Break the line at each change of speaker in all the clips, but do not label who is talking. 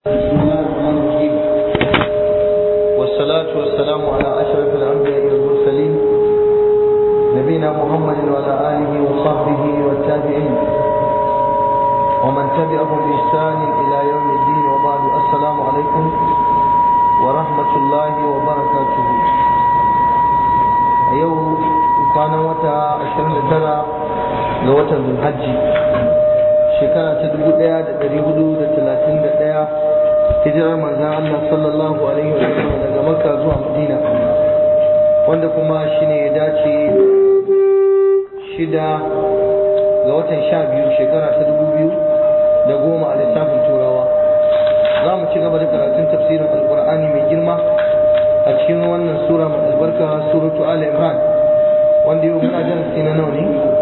بسم الله الرحمن الرحيم والصلاة والسلام على أشرف الأنبياء والمرسلين نبينا محمد وعلى آله وصحبه والتابعين ومن تبعهم بإحسان إلى يوم الدين وبعد السلام عليكم ورحمة الله وبركاته يوم كان وتا 29 ga watan Zulhajji shekara ta dubu ɗaya da ɗari hudu da talatin da ɗaya hijirar manzan Allah sallallahu alaihi wa sallam daga Makka zuwa Madina wanda kuma shine ya dace shida ga watan sha biyu shekara ta dubu biyu da goma a lissafin turawa za mu ci gaba da karatun tafsirin alkur'ani mai girma a cikin wannan sura mai albarka suratu al imran wanda yau muna darasi na nawa ne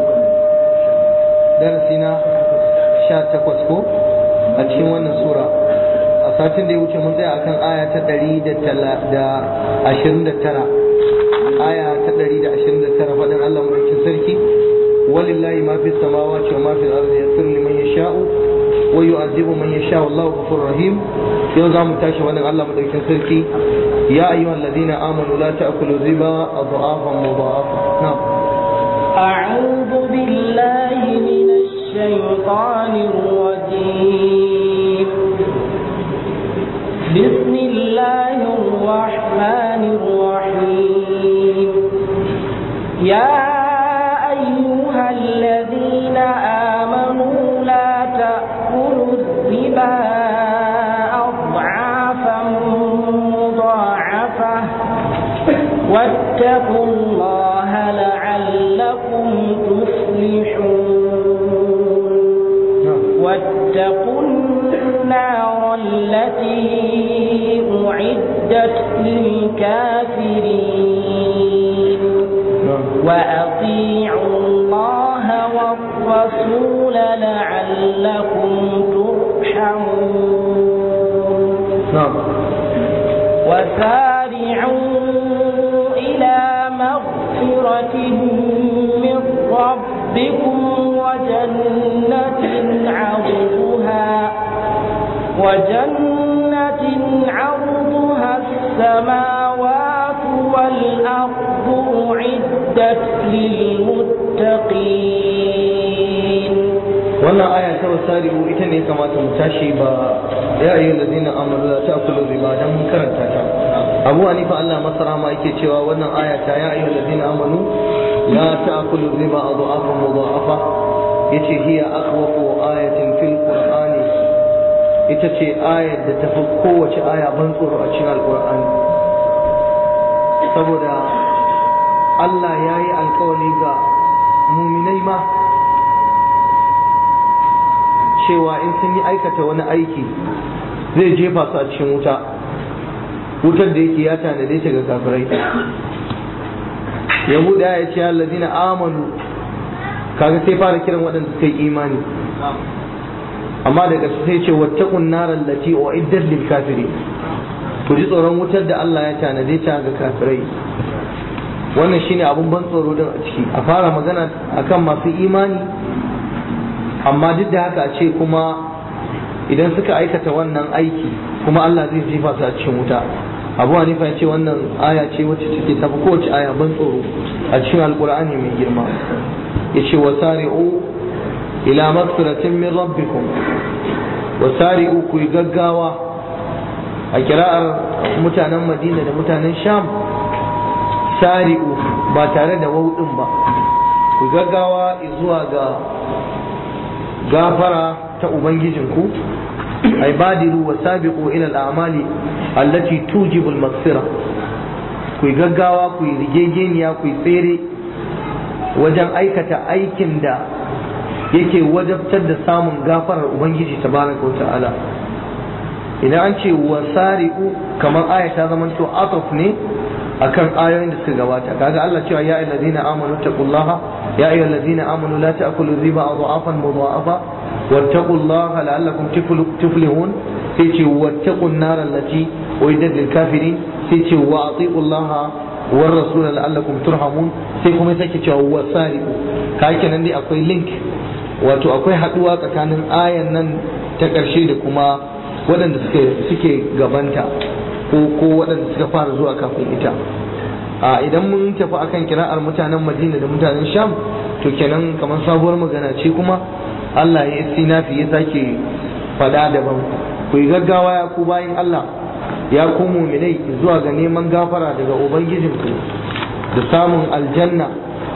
darasi na sha takwas ko a cikin wannan sura a satin da ya wuce mun tsaya akan aya ta ɗari da ashirin da tara aya ta ɗari da ashirin da tara faɗin Allah mulkin sarki walillahi ma fi samawati wa ma fi al-ardi yaghfiru liman yasha'u wa yu'adhibu man yasha'u Allahu ghafurur rahim yau za mu tashi wannan Allah mulkin sarki ya ayyuhal ladina amanu la ta'kulu riba adhafan mudha'afa na'am
أعوذ بالله من الشيطان الرجيم بسم الله الرحمن الرحيم يا أيها الذين آمنوا لا تأكلوا الربا أضعافا مضاعفة واتقوا الله لعلكم تفلحون واتقوا النار التي أعدت للكافرين وأطيعوا الله والرسول لعلكم ترحمون
نعم
وسارعوا إلى مغفرة من ربكم وجنة عرضها وجنة عرضها السماوات والأرض أعدت للمتقين
wannan aya ta wasari'u ita ne kamata mu tashi ba ya ayyuhal ladina amanu la ta'kulu riba dan mun karanta ta Abu Hanifa Allah masara ma yake cewa wannan aya ta ya ayyuhal ladina amanu la ta'kulu riba adhafan mudha'afa yace hiya akhwafu ayatin fil qur'ani ita ce ayar da tafi kowace aya ban tsoro a cikin alqur'ani saboda Allah ya yi alkawari ga muminai ma cewa in sun yi aikata wani aiki zai jefa su a cikin wuta wutar da yake ya tanade ta ga kafirai yahuda ya ce allazina amanu kaga sai fara kiran waɗanda suka yi imani amma daga sai ce wattaqun naral lati uiddat lil kafirin ku ji tsoron wutar da Allah ya tanade ta ga kafirai wannan shine abun ban tsoro din a ciki a fara magana akan masu imani amma duk da haka a ce kuma idan suka aikata wannan aiki kuma Allah zai jefa su a cikin wuta abu hanifa ya ce wannan aya ce wacce take tafi kowace aya ban tsoro a cikin alkur'ani mai girma ya ce wasari'u ila magfiratin min rabbikum wasari'u ku yi gaggawa a kira'ar mutanen madina da mutanen sham sari'u ba tare da wauɗin ba ku gaggawa zuwa ga gafara ta ubangijinku ay badiru wa sabiqu ila al-a'mali allati tujibu al-maghfira ku gaggawa ku rigegeniya ku tsere wajen aikata aikin da yake wajabtar da samun gafarar ubangiji tabaraka wa ta'ala idan an ce wasari'u kamar aya ta zama to ataf ne akan ayoyin da suka gabata kaga Allah cewa ya ayyuhallazina amanu taqullaha ya ayyuhallazina amanu la ta'kulu riba adhafan mudha'afa wattaqullaha la'allakum tuflihun sai ce wattaqun nar allati uiddat lil kafirin sai ce wa atiqullaha war rasul la'allakum turhamun sai kuma sake cewa wasari'u kai kenan dai akwai link wato akwai haduwa tsakanin ayan nan ta ƙarshe da kuma waɗanda suke suke gabanta ko ko waɗanda suka fara zuwa kafin ita a idan mun tafi akan kira'ar mutanen Madina da mutanen Sham to kenan kamar sabuwar magana ce kuma Allah ya istinafi ya sake fada daban ku yi gaggawa ya ku bayin Allah ya ku muminai zuwa ga neman gafara daga ubangijinku da samun aljanna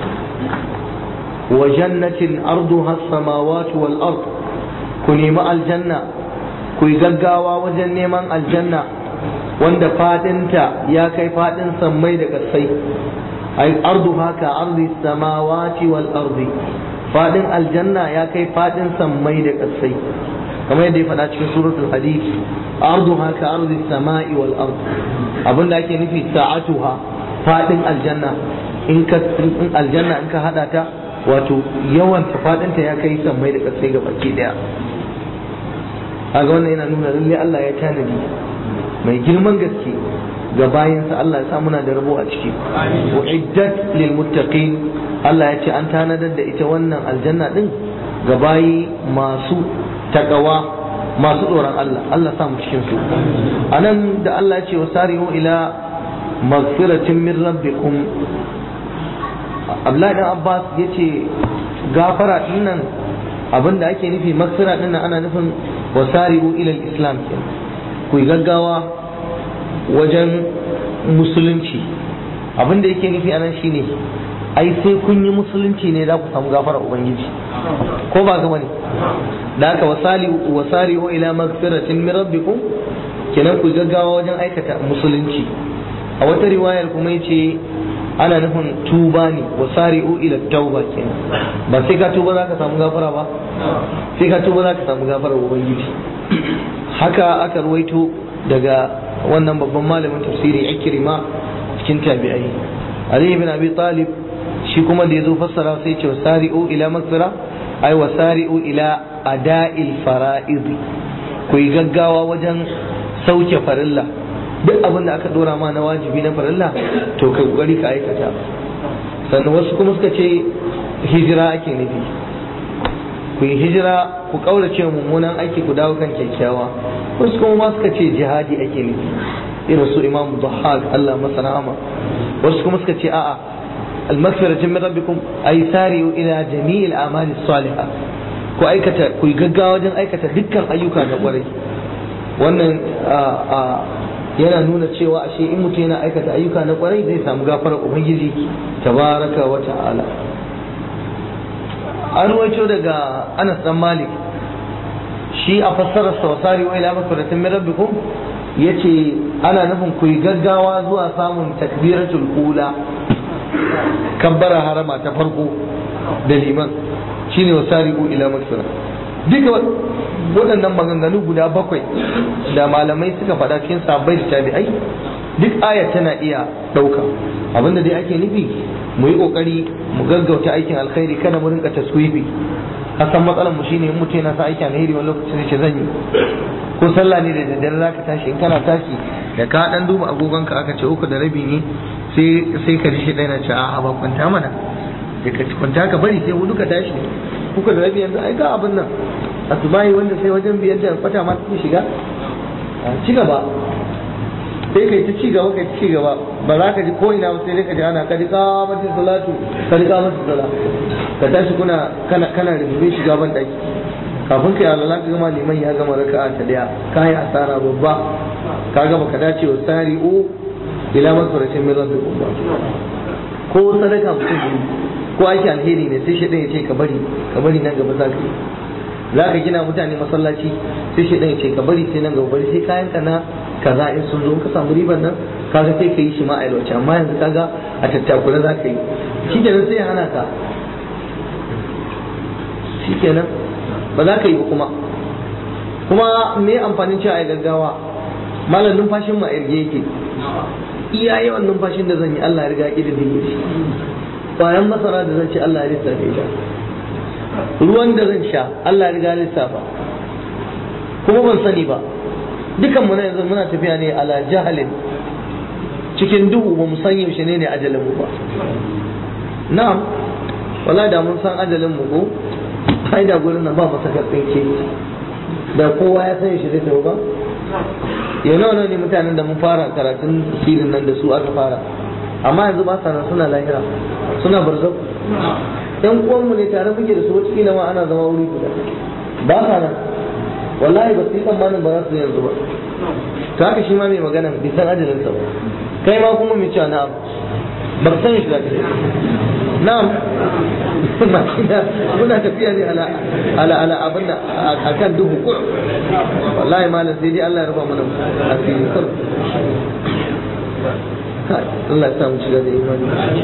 wa jannatin arduha samawati wal ard ku nemi aljanna ku yi gaggawa wajen neman aljanna wanda fadinta ya kai fadin sammai da kasai ai arduha ka ardi samawati wal ardi fadin aljanna ya kai fadin sammai da kasai kamar yadda ya faɗa cikin suratul hadid arduha ka ardi samai wal ard abinda ake nufi sa'atuha fadin aljanna in ka in aljanna in ka hada ta wato yawan ta fadin ta ya kai sammai da kasai ga baki daya kaga wannan yana nuna lalle Allah ya tanadi mai girman gaske ga bayansa Allah ya sa muna da rabo a ciki uiddat lil muttaqin Allah ya ce an tanadar da ita wannan aljanna din ga bayi masu takawa masu tsoron Allah Allah sa mu cikin su anan da Allah ya ce wasari'u ila maghfiratin min rabbikum Abdullahi dan Abbas yace gafara dinnan abinda ake nufi maghfira dinnan ana nufin wasari'u ila al-islam ku yi gaggawa wajen musulunci abinda yake nufi anan shine ai sai kun yi musulunci ne za ku samu gafara ubangiji ko ba gaba ne da haka wasali wasari'u ila magfiratin min rabbikum kenan ku gaggawa wajen aikata musulunci a wata riwayar kuma yace ana nufin tuba ne wasari'u ila tauba kenan ba sai ka tuba za ka samu gafara ba sai ka tuba za ka samu gafara ubangiji haka aka ruwaito daga wannan babban malamin tafsiri ikrima cikin tabi'ai Ali ibn Abi Talib shi kuma da yazo fassara sai ce wasari'u ila maghfira ay wasari'u ila ada'il fara'id ku yi gaggawa wajen sauke farilla duk abin da aka dora ma na wajibi na farilla to ka kokari ka aikata sannan wasu kuma suka ce hijira ake nufi ku yi hijira ku kaurace mummunan aiki ku dawo kan kyakkyawa wasu kuma ma suka ce jihadi ake nufi irin su imamu dhahak Allah masa rahama wasu kuma suka ce a'a المغفرة من ربكم أي سارعوا إلى جميع الأعمال الصالحة ku aikata ku yi gaggawa wajen aikata dukkan ayyuka na kwarai wannan yana nuna cewa ashe in mutum yana aikata ayyuka na kwarai zai samu gafarar ubangiji tabaraka wa ta'ala an ruwaito daga Anas dan Malik shi a fassarar sawasari wa ila makfaratin min rabbikum yace ana nufin ku yi gaggawa zuwa samun takbiratul ula kabbara harama ta farko da liman shine wasari'u ila makfara duka waɗannan maganganu guda bakwai da malamai suka faɗa cikin sabbai da tabi'ai duk aya tana iya ɗauka abinda dai ake nufi mu yi ƙoƙari mu gaggauta aikin alkhairi kada mu rinka taswifi kasan matsalar mu shine in mutum yana sa aiki alheri wani lokacin ce zan yi ko sallah ne da daddare zaka tashi in kana tashi da ka dan duba agogon ka aka ce uku da rabi ne sai sai ka ji shi ɗaya na ce a ba kwanta mana da ka kwanta ka bari sai hudu ka tashi uku da rabi yanzu ai ga abin nan asubahi wanda sai wajen biyar da kwata ma take shiga ci gaba sai kai ta ci gaba kai ta ci gaba ba za ka ji ko ina ba sai dai ka ji ana kadi kamatin salatu kadi kamatin salatu ka tashi kuna kana kana rubuce shiga ban daki kafin kai alala ka gama liman ya gama raka'a ta daya ka yi asara babba ka gama ka dace wa sari'u ila masfaratin min rabbikum ba ko sadaka mutum ne ko aiki alheri ne sai shaidan ya ce ka bari ka bari nan gaba za ka yi za ka gina mutane masallaci sai shaidan ya ce ka bari sai nan gaba bari sai kayan ka na kaza in sun zo ka samu riban nan kaga sai ka yi shi ma a yalwace amma yanzu kaga a tattakura za ka yi shi kenan sai ya hana ka shi kenan ba za ka yi ba kuma kuma me amfanin cewa a gaggawa malam numfashin ma irge yake iya yawan numfashin da zan yi Allah ya riga ya ƙididdige shi bayan masara da zan ci Allah ya lissafe ta ruwan da zan sha Allah ya riga lissafa kuma ban sani ba dukan mu na yanzu muna tafiya ne ala jahalin cikin duhu ba mu san yaushe ne ne ajalin mu ba na'am wala da mun san ajalin mu ko ai da gurin nan ba masa karfin ke da kowa ya san shi zai tafi ba ya nawa ne mutanen da mun fara karatun tafsirin nan da su aka fara amma yanzu ba sa nan suna lahira suna barzau yan uwanmu ne tare muke da su wata kila ma ana zama wuri guda ba sa nan wallahi ba su yi tsammanin ba za su yanzu ba to haka shi ma mai magana bai san ajalinsa ba kai ma kuma mai cewa na'am ba san shi zaka na'am muna tafiya ne ala ala ala abin da akan duhu ko wallahi malam sai dai Allah ya rufa mana asiri kar Allah ya sa mu shiga da imani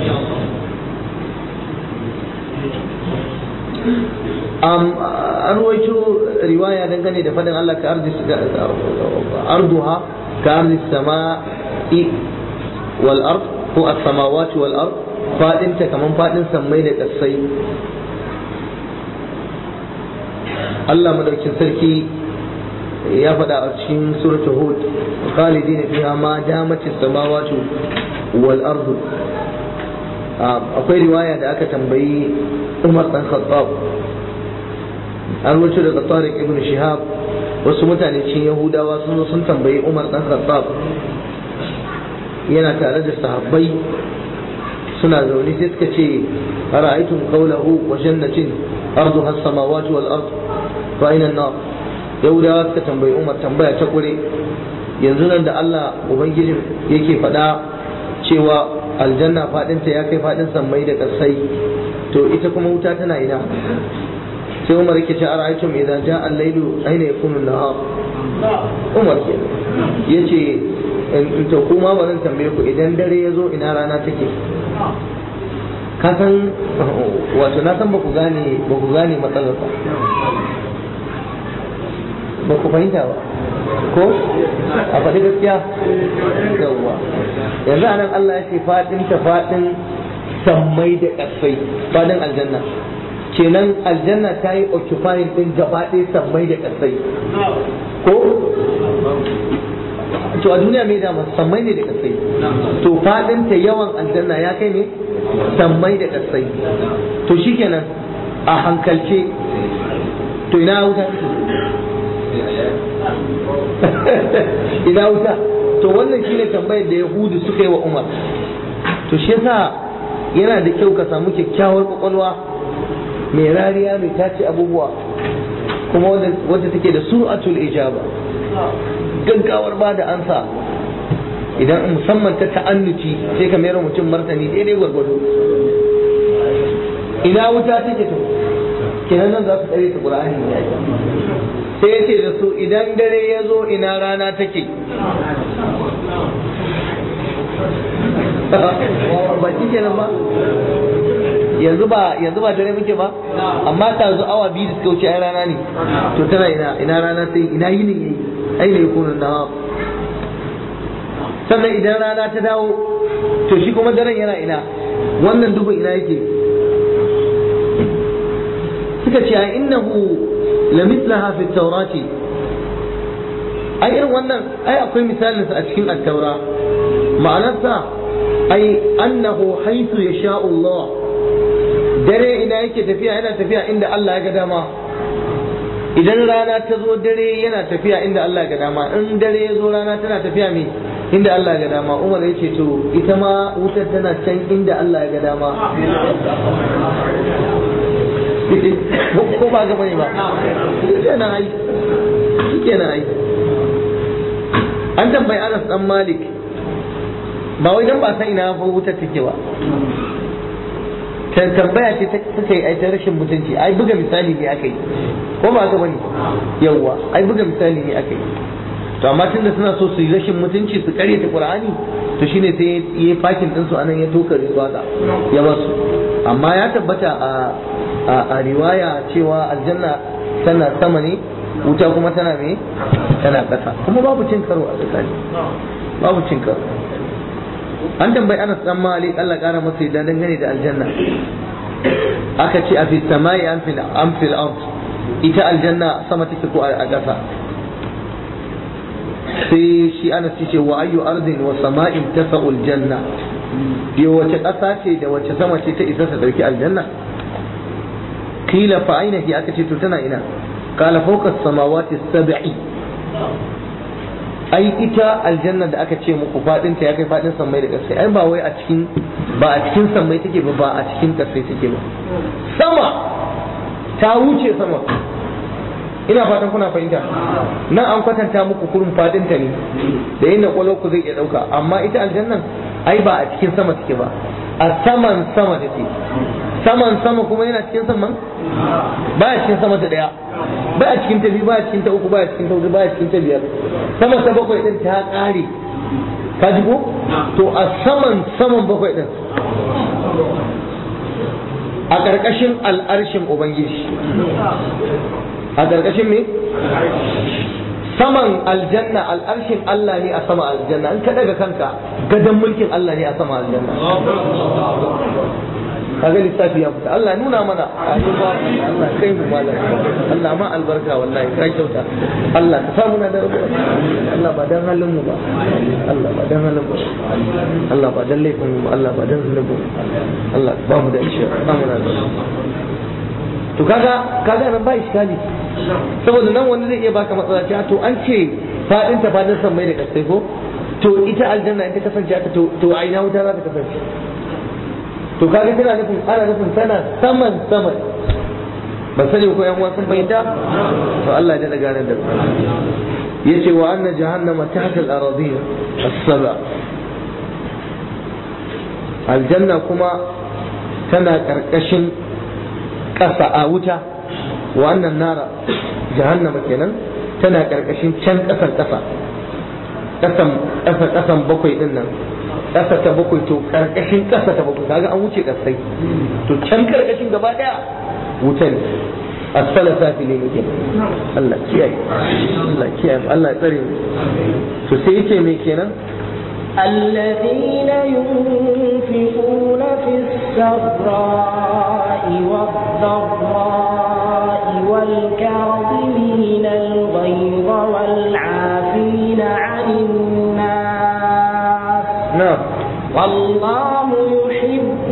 um, an ruwaito riwaya dangane da fadin Allah ka arzi arduha ka arzi sama'i wal ard ko as-samawati wal ard fadin ta kaman fadin sammai da kasai Allah madaukin sarki ya faɗa a cikin suratul hud khalidina fiha ma damat as-samawati wal ard akwai riwaya da aka tambayi Umar dan Khattab an wuce daga Tariq ibn Shihab wasu mutane cikin Yahudawa sun zo sun tambayi Umar dan Khattab yana tare da sahabbai suna zaune sai suka ce ara'aytum qawlahu wa jannatin arduha as-samawati wal ard fa ayna an-nar Yahudawa suka tambayi Umar tambaya ta kure yanzu nan da Allah ubangijin yake faɗa cewa aljanna fadinta ya kai fadin sammai da kasai to ita kuma wuta tana ina sai umar yake ce ara'aytum idan ja al-lailu aina yakunu an-nahar umar ke yace in to kuma ba zan tambaye ku idan dare ya zo ina rana take ka san wato na san ba ku gane ba ku gane matsalar ba ba ku fahimta ba ko a faɗi gaskiya yawwa yanzu anan Allah ya ce faɗin ta faɗin sammai da ƙasai faɗin aljanna kenan aljanna ta yi occupying ɗin gaba ɗaya sammai da ƙasai ko to a duniya mai dama sammai ne da ƙasai to faɗin ta yawan aljanna ya kai ne sammai da ƙasai to shikenan a hankalce to ina wuta ina wuta to wannan shine tambayar da yahudu suka yi wa umar to shi yasa yana da kyau ka samu kyakkyawar kwakwalwa mai rariya mai tace abubuwa kuma wadda take da sur'atul ijaba gaggawar ba da ansa idan musamman ta ta'annuci sai ka mayar mutum martani daidai gwargwado ina wuta take to kenan nan za su tsare ta qur'ani ne sai ya ce da su idan dare ya zo ina rana take ba shi kenan ba yanzu ba yanzu ba dare muke ba amma ta zo awa biyu da suka wuce ai rana ne to tana ina ina rana sai ina yini yayi ai ne yakunu na sannan idan rana ta dawo to shi kuma daren yana ina wannan dubu ina yake suka ce ai innahu لمثلها في التوراة أي إن wannan أي أقول مثال أتكلم التوراة معناتها أي أنه حيث يشاء الله dare ina yake tafiya yana tafiya inda Allah ya ga dama idan rana ta zo dare yana tafiya inda Allah ya ga dama in dare ya zo rana tana tafiya me inda Allah ya ga dama Umar ya ce to ita ma wutar tana can inda Allah ya ga dama ko ba gaba ne ba kenan ai kenan ai an tambayi Anas dan Malik ba wai dan ba san ina fa wuta take ba kan tambaya ce ta suka yi ai ta rashin mutunci ai buga misali ne aka yi ko ba gaba ne yawwa ai buga misali ne aka yi to amma tunda suna so su yi rashin mutunci su kare ta Qur'ani to shine sai ya fakin din su anan ya tokare su haka ya basu amma ya tabbata a a riwaya cewa aljanna tana sama ne wuta kuma tana me tana ƙasa kuma babu cin karo a tsakani babu cin karo an tambayi Anas dan Malik Allah kara masa yadda dangane da aljanna aka ce a fi samai an fil an fil ard ita aljanna sama take ko a ƙasa sai shi Anas ce wa ayyu ardin wa sama'in tasa'ul janna yo wace ƙasa ce da wace sama ce ta isa ta dauki aljanna kila fa aina hi aka ce to tana ina qala fawqa as-samawati as-sab'i ai ita aljanna da aka ce muku fadin ta ya kai fadin sammai da kasai ai ba wai a cikin ba a cikin sammai take ba ba a cikin kasai take ba sama ta wuce sama ina fatan kuna fahimta nan an kwatanta muku kurin fadin ta ne da yin kwalo ku zai iya dauka amma ita aljannan ai ba a cikin sama take ba a saman sama take saman sama kuma yana cikin saman ba a cikin sama ta daya ba a cikin ta biyu ba a cikin ta uku ba a cikin ta hudu ba a cikin ta biyar sama ta bakwai din ta kare ka ji ko to a saman saman bakwai din a ƙarƙashin al'arshin ubangiji a ƙarƙashin me saman aljanna al'arshin Allah ne a sama aljanna an ka daga kanka gadon mulkin Allah ne a sama aljanna kaga lissafi ya fita Allah nuna mana Allah kai mu malam Allah ma albarka wallahi ka kyauta Allah ka samu na da rabu Allah ba dan halin mu ba Allah ba dan halin mu Allah ba dan laifin mu Allah ba dan zunubin Allah ba mu da isha ba mu da to kaga kaga nan ba iskali saboda nan wanda zai iya baka matsala ce to an ce fadin ta fadin san mai da kasai ko to ita aljanna ita kasance ta to to a ina wuta za ta kasance to kaga tana nufin ana nufin tana saman saman ban sani ko yan sun fahimta to Allah ya daga nan da yace wa anna jahannama tahta al-aradin as-saba aljanna kuma tana karkashin ƙasa a wuta wannan nara jahannama kenan tana karkashin can ƙasan ƙasa ƙasan ƙasa ƙasan bakwai din nan ƙasa ta bakwai to karkashin ƙasa ta bakwai kaga an wuce ƙasai to can karkashin gaba ɗaya wuta ne asfala safi ne muke Allah kiyaye Allah kiyaye Allah ya tsare to sai yace me kenan
الذين ينفقون في السراء والضراء والكاظمين الغيظ والعافين عن الناس
na'am
والله يحب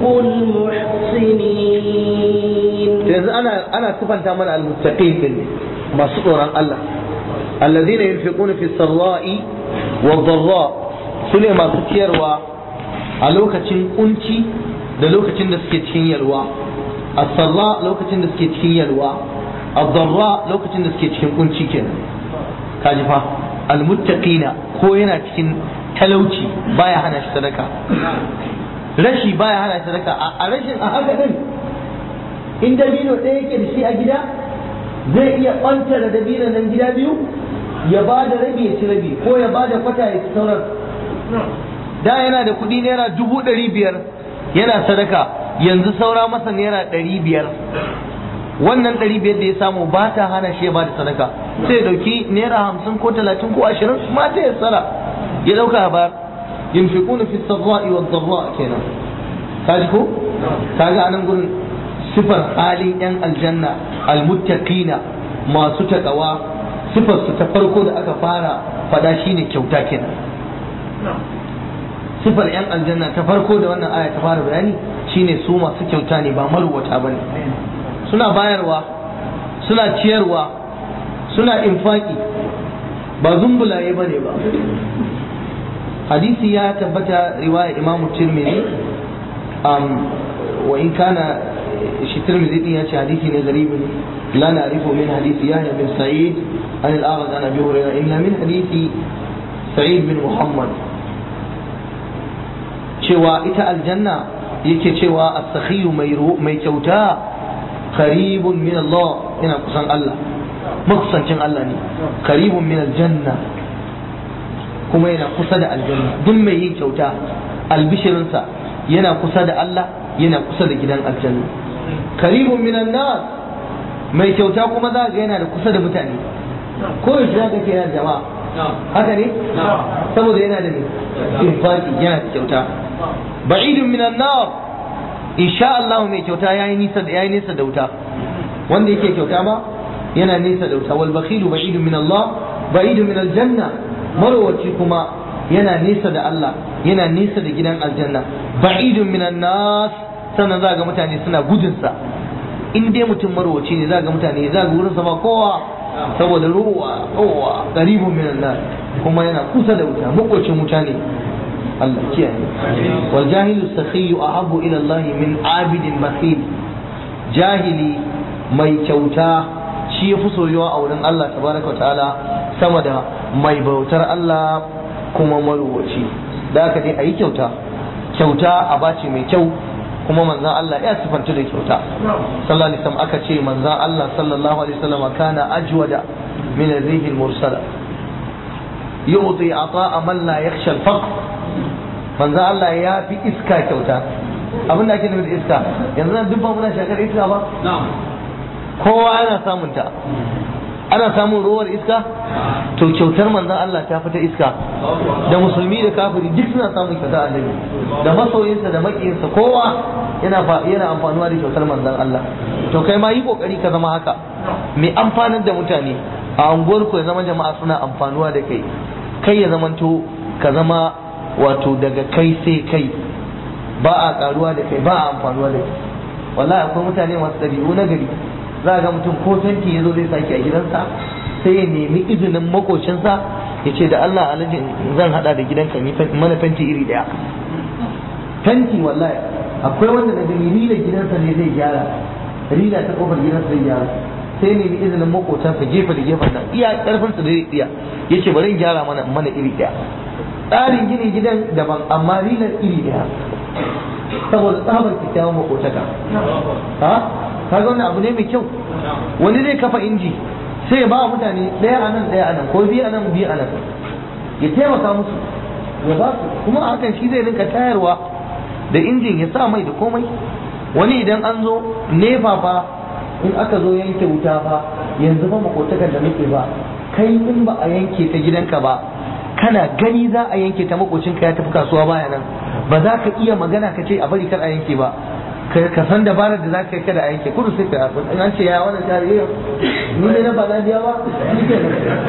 المحسنين
yanzu ana ana sifanta mana almuttaqin din ne masu tsoron Allah alladhina yunfiquna fi sarra'i wad-dharra sune masu ciyarwa a lokacin kunci da lokacin da suke cikin yalwa as-sarra lokacin da suke cikin yalwa ad-dharra lokacin da suke cikin kunci kenan kaji fa almuttaqina ko yana cikin talauci baya hana shi sadaka rashi baya hana shi sadaka a rashin a haka din in dabino ɗaya yake da shi a gida zai iya ɓantara dabino nan gida biyu ya ba da rabi ya ci rabi ko ya ba da kwata ya ci sauran da yana da kuɗi naira dubu ɗari biyar yana sadaka yanzu saura masa naira ɗari biyar wannan ɗari biyar da ya samu ba ta hana shi ya ba da sadaka sai ya ɗauki naira hamsin ko talatin ko ashirin mata ya tsara ya ɗauka ya bayar yunfiquna fi sarra'i wa dharra kenan kaji ko kaga anan gurin sifar halin yan aljanna almuttaqina masu takawa sifar su ta farko da aka fara fada shine kyauta kenan sifar yan aljanna ta farko da wannan aya ta fara bayani shine su masu kyauta ne ba maruwata bane suna bayarwa suna ciyarwa suna infaki ba zumbulaye bane ba hadisi ya tabbata riwaya imamu tirmidhi wa in kana shi tirmidhi din ya ce hadisi ne garibin la na'rifu min hadisi yahya bin sa'id an al-aghdad an abi hurairah illa min hadisi sa'id bin muhammad cewa ita aljanna yake cewa as-sakhiyu mai kyauta qaribun min Allah ina kusan Allah makusancin Allah ne qaribun min aljanna kuma yana kusa da aljanna duk mai yin kyauta albishirinsa yana kusa da Allah yana kusa da gidan aljanna karibun minan nas mai kyauta kuma za ga yana da kusa da mutane ko yaushe za ka ke yana jama'a haka ne saboda yana da infaki yana da kyauta ba'idun minan nar insha Allah mai kyauta yayi nisa da yayi nisa da wuta wanda yake kyauta ba yana nisa da wuta wal bakhilu ba'idun min Allah ba'idun min aljanna marwaci kuma yana nesa da Allah yana nesa da gidan aljanna ba'idun minan nas sannan za ga mutane suna gudunsa in dai mutum marwaci ne za ga mutane za ga wurinsa ba kowa saboda ruwa kowa qaribun minan nas kuma yana kusa da wuta makocin wuta ne Allah kiyaye wal jahilu sakhiyu ahabbu ila Allah min abidin bakhil jahili mai kyauta shi ya fi soyuwa a wurin Allah tabaraka wa ta'ala sama da mai bautar Allah kuma maruwaci da aka dai a yi kyauta kyauta a bace mai kyau kuma manzan Allah ya sifanta da kyauta sallallahu alaihi wasallam aka ce manzan Allah sallallahu alaihi wasallam kana ajwada min ar-rih al-mursala yu'ti ata'a man la yakhsha al-faqr manzan Allah ya fi iska kyauta abin da ake nufi da iska yanzu nan duk ba muna shakar iska ba kowa yana samun ta ana samun ruwar iska to kyautar manzon Allah ta fita iska da musulmi da kafiri duk suna samun kyautar annabi da masoyinsa da makiyinsa kowa yana yana amfanuwa da kyautar manzon Allah to kai ma yi kokari ka zama haka mai amfanar da mutane a unguwar ku ya zama jama'a suna amfanuwa da kai kai ya zamanto ka zama wato daga kai sai kai ba a karuwa da kai ba a amfanuwa da kai wallahi akwai mutane masu ɗabi'u na gari za ga mutum ko fenti ya zo zai sake a gidansa sai ya nemi izinin makocinsa ya ce da Allah alhaji zan hada da gidanka ni mana fenti iri daya fenti wallahi akwai wanda daga rila gidansa ne zai gyara rila ta kofar gidansa zai gyara sai ya nemi izinin makocinsa gefe da gefen nan iya karfinsa da zai iya ya ce bari in gyara mana mana iri daya tsarin gini gidan daban amma rilar iri daya saboda tsabar kyakkyawan makotaka ha kaga wannan abu ne mai kyau wani zai kafa inji sai ya ba mutane ɗaya a nan ɗaya a nan ko biyu a nan biyu a nan ya taimaka musu ya ba su kuma a hakan shi zai rinka tayarwa da injin ya sa mai da komai wani idan an zo nefa fa in aka zo yanke wuta fa yanzu fa makotakan da muke ba kai in ba a yanke ta gidanka ba kana gani za a yanke ta makocinka ya tafi kasuwa baya nan ba za ka iya magana ka ce a bari kar a yanke ba ka san dabarar da za ka yi kada a yanke kudu sai ka yafi in an ce ya wannan tare yau ni ne na ba na biya ba ni ke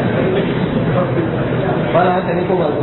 ba na haka ne ko ba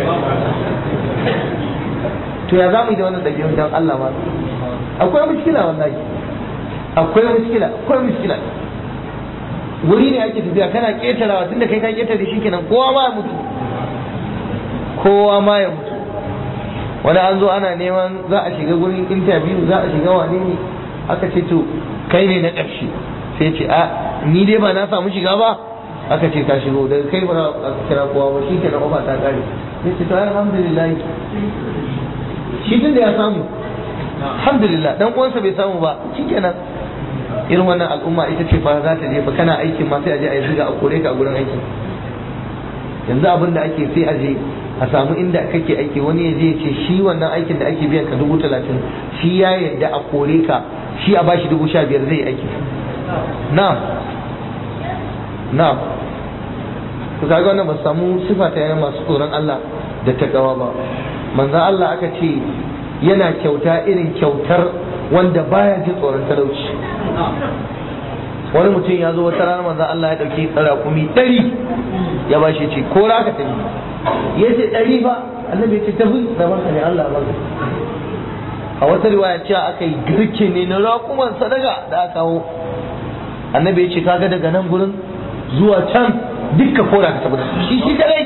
to ya za mu yi da wannan ɗabi'un don Allah ma akwai mushkila wallahi akwai mushkila akwai mushkila wuri ne ake tafiya kana ƙetarawa tunda kai ka ƙetare shi kenan kowa ma ya mutu kowa ma ya mutu wani an zo ana neman za a shiga gurin interview za a shiga wane ne aka ce to kai ne na ƙarshe sai ce a ni dai ba na samu shiga ba aka ce ka shigo daga kai ba a kira kowa ba shi kenan ofa ta kare sai ce to ai alhamdulillah shi tun da ya samu alhamdulillah dan uwansa bai samu ba shi kenan irin wannan al'umma ita ce fa za ta je fa kana aikin ma sai a je a yi zuga a kore ka a gurin aikin yanzu abin da ake sai a je a samu inda kake aiki wani ya je ya ce shi wannan aikin da ake biyan ka dubu talatin shi ya yarda a kore ka shi a bashi dubu sha biyar zai aiki na'am na'am ku kaga wannan ba samu sifa ta yana masu tsoron Allah da takawa ba manzon Allah aka ce yana kyauta irin kyautar wanda baya jin tsoron talauci wani mutum ya zo wata rana manzon Allah ya dauki tsara-kumi ɗari ya bashi ce ko ra ka tafi ya ce ɗari ba annabi ya ce tafi da barka ne Allah barka a wata riwaya cewa aka yi girke ne na raƙuman sadaka da aka kawo annabi ya ce kaga daga nan gurin zuwa can dukka kora ka tafi da shi shi kadai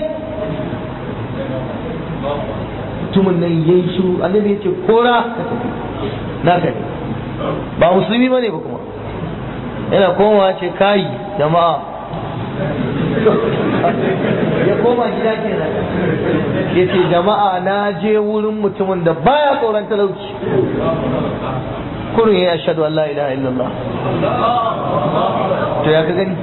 mutumin nan yayi shiru annabi ya ce kora ka tafi na kai ba musulmi bane ba kuma yana komawa ce kai jama'a ya koma gida kenan ya ce jama'a na je wurin mutumin da baya tsoron talauci kurin ya shaɗu Allah ilaha illallah to ya ka gani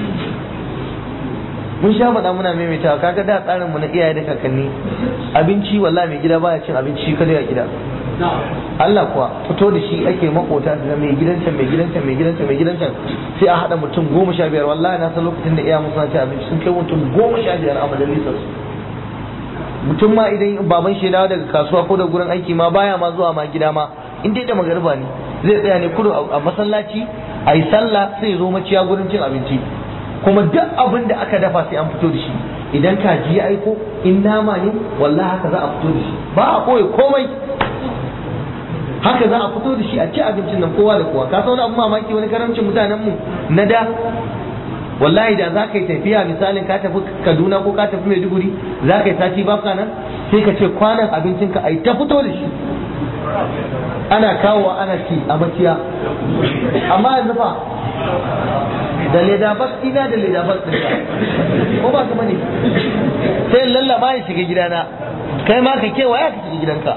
mun sha faɗa muna maimaitawa kaga da tsarinmu na iyaye da kakanni abinci wallahi mai gida baya cin abinci kada ya gida Allah kuwa fito da shi ake makota da mai gidan can mai gidan can mai gidan can mai gidan can sai a haɗa mutum goma sha biyar wallahi na san lokacin da iya musu ci abinci sun kai mutum goma sha biyar a majalisar su mutum ma idan baban shi dawo daga kasuwa ko da gurin aiki ma baya ma zuwa ma gida ma in dai da magariba ne zai tsaya ne kudu a masallaci a yi sallah sai zo maciya gurin cin abinci kuma duk abin da aka dafa sai an fito da shi idan kaji ya aiko in nama ne wallahi haka za a fito da shi ba a koyi komai haka za a fito da shi a ci abincin nan kowa da kowa ka san wani abu mamaki wani karamcin mutanen mu na da wallahi da za ka yi tafiya misalin ka tafi kaduna ko ka tafi maiduguri za ka yi sati baka nan sai ka ce kwanan abincinka a yi ta fito da shi ana kawowa ana ci a maciya amma yanzu fa da leda bas ina da leda bas ɗinka ko ba ka bane sai lallaba ya shiga gidana kai ma ka kewaya ka shiga gidanka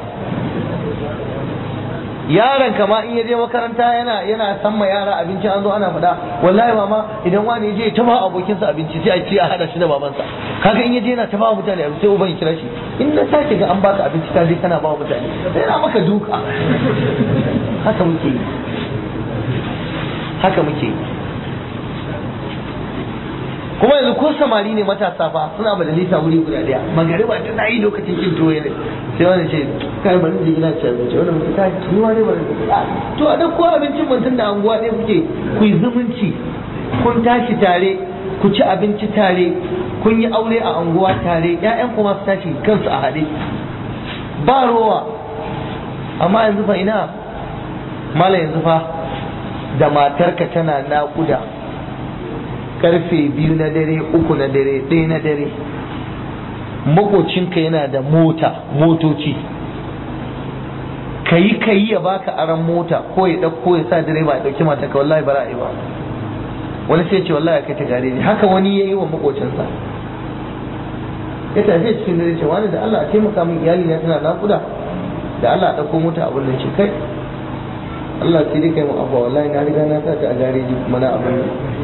yaron ka ma in ya je makaranta yana yana san ma yara abinci an zo ana faɗa wallahi mama idan wani ya je ta ba abokinsa abinci sai a ce a hada shi da babansa kaga in ya je yana ta ba mutane abinci sai uban ya kira shi in na sake ga an baka abinci ka je kana ba mutane sai na maka duka haka muke yi haka muke yi kuma yanzu ko samari ne matasa fa suna majalisa wuri guda daya magariba ta na yi lokacin cin tuwo ne sai wani ce kai bari je ina ci abinci wani mutum ta ci ma ne bari to a dauko abincin mutum da anguwa ɗaya kuke ku yi zumunci kun tashi tare ku ci abinci tare kun yi aure a anguwa tare ƴaƴan kuma su tashi kansu a haɗe ba rowa amma yanzu fa ina mala yanzu fa da matarka tana naƙuda karfe biyu na dare uku na dare ɗaya na dare makocinka yana da mota motoci kayi kayi ya baka aran mota ko ya ɗauko ya sa direba ya ɗauki mata ka wallahi bara ba wani sai ce wallahi kai ta gare ni haka wani ya yi wa makocinsa ya tafi cikin dare ce wani da Allah a taimaka min iyali na tana nakuda da Allah a ɗauko mota abin nan ce kai Allah sai dai kai mu abuwa wallahi na riga na sa ta a gareji kuma na abin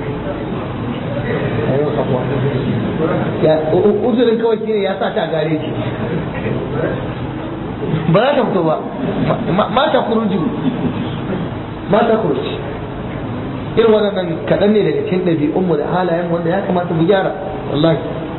uzurin kawai shine ya sa ta gare shi ba za ta fito ba mata kuruju mata kuruji irin waɗannan kaɗan ne daga cikin ɗabi'unmu da halayen wanda ya kamata mu gyara wallahi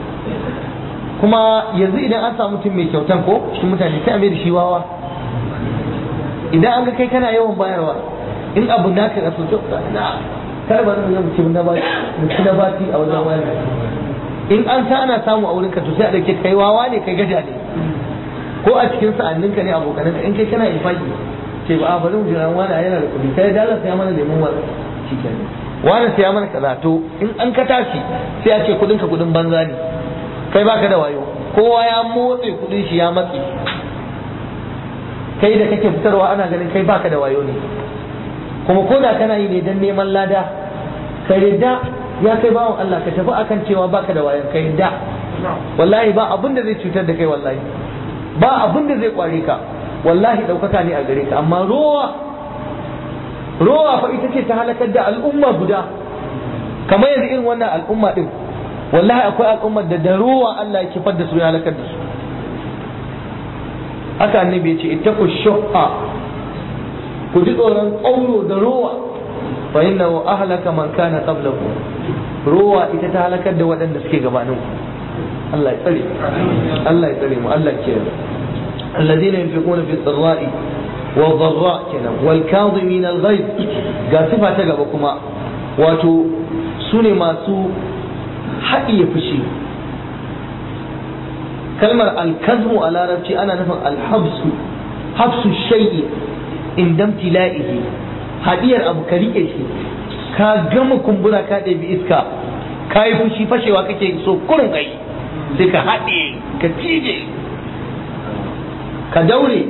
kuma yanzu idan an samu mutum mai kyautan ko cikin mutane sai a mai da shi wawa idan an ga kai kana yawan bayarwa in abu naka ka so na kar ba zan mutum na bati mutum na bati a wajen wani in an sa ana samu a wurinka to sai a dauke kai wawa ne kai gaja ne ko a cikin sa'annin ka ne abokanan ka in kai kana infaki ce ba bari mu jira wani yana da kuɗi kai dala sai mana lemon wani shikenan wani sai mana kaza to in an ka tashi sai a ce kuɗin ka kuɗin banza ne kai baka da wayo kowa ya motse kuɗin shi ya matsi kai da kake fitarwa ana ganin kai baka da wayo ne kuma ko da kana yi ne don neman lada ka yadda ya kai bawan Allah ka tafi akan cewa baka da wayan ka yadda wallahi ba abin da zai cutar da kai wallahi ba abin da zai kware ka wallahi ɗaukaka ne a gare ka amma rowa rowa fa ita ce ta halakar da al'umma guda kamar yanzu irin wannan al'umma din wallahi akwai al'ummar da da rowa Allah ya kifar da su ya halakar da su haka annabi ya ce ittaqu shuhha ku ji tsoron ƙauro da rowa fa inna wa ahlaka man kana qablakum rowa ita ta halakar da waɗanda suke gabanin ku Allah ya tsare Allah ya tsare mu Allah ya kiyaye alladhina yunfiquna fi sirra'i wa dharra kenan wal kadhimin al ghayz ga sifa ta gaba kuma wato sune masu haɗiye fushi kalmar al-kazmu a larabci ana nufin al-habsu habsu shay'i indam tila'ihi hadiyar abu ka rike shi ka gama kumbura ka ɗabi iska ka yi fushi fashewa kake so kurin kai sai ka haɗe ka cije ka daure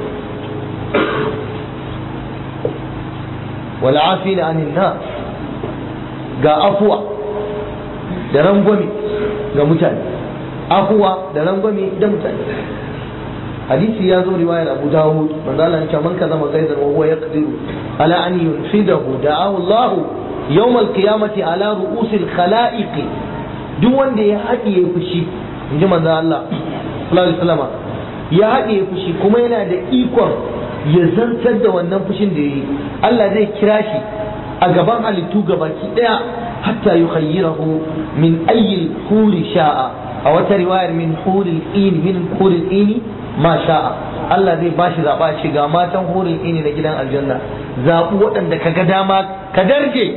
wal afina anin nas ga afuwa da rangwame ga mutane afuwa da rangwame da mutane hadisi ya zo riwayar Abu Dawud manzo Allah ya ce man kaza magaidan wa huwa yaqdiru ala an yunfidahu da'ahu Allah yawm al-qiyamati ala ru'usil khalaiq duk wanda ya haɗiye fushi inji manzo Allah sallallahu alaihi wasallam ya haɗiye fushi kuma yana da ikon ya zantar da wannan fushin da yayi Allah zai kira shi a gaban halittu gabaki daya hatta yukhayyirahu min ayyi huri sha'a a wata riwayar min huril ini min huril ini ma sha'a Allah zai bashi zaba shi ga matan huril ini na gidan aljanna zabu waɗanda ka ga dama ka darje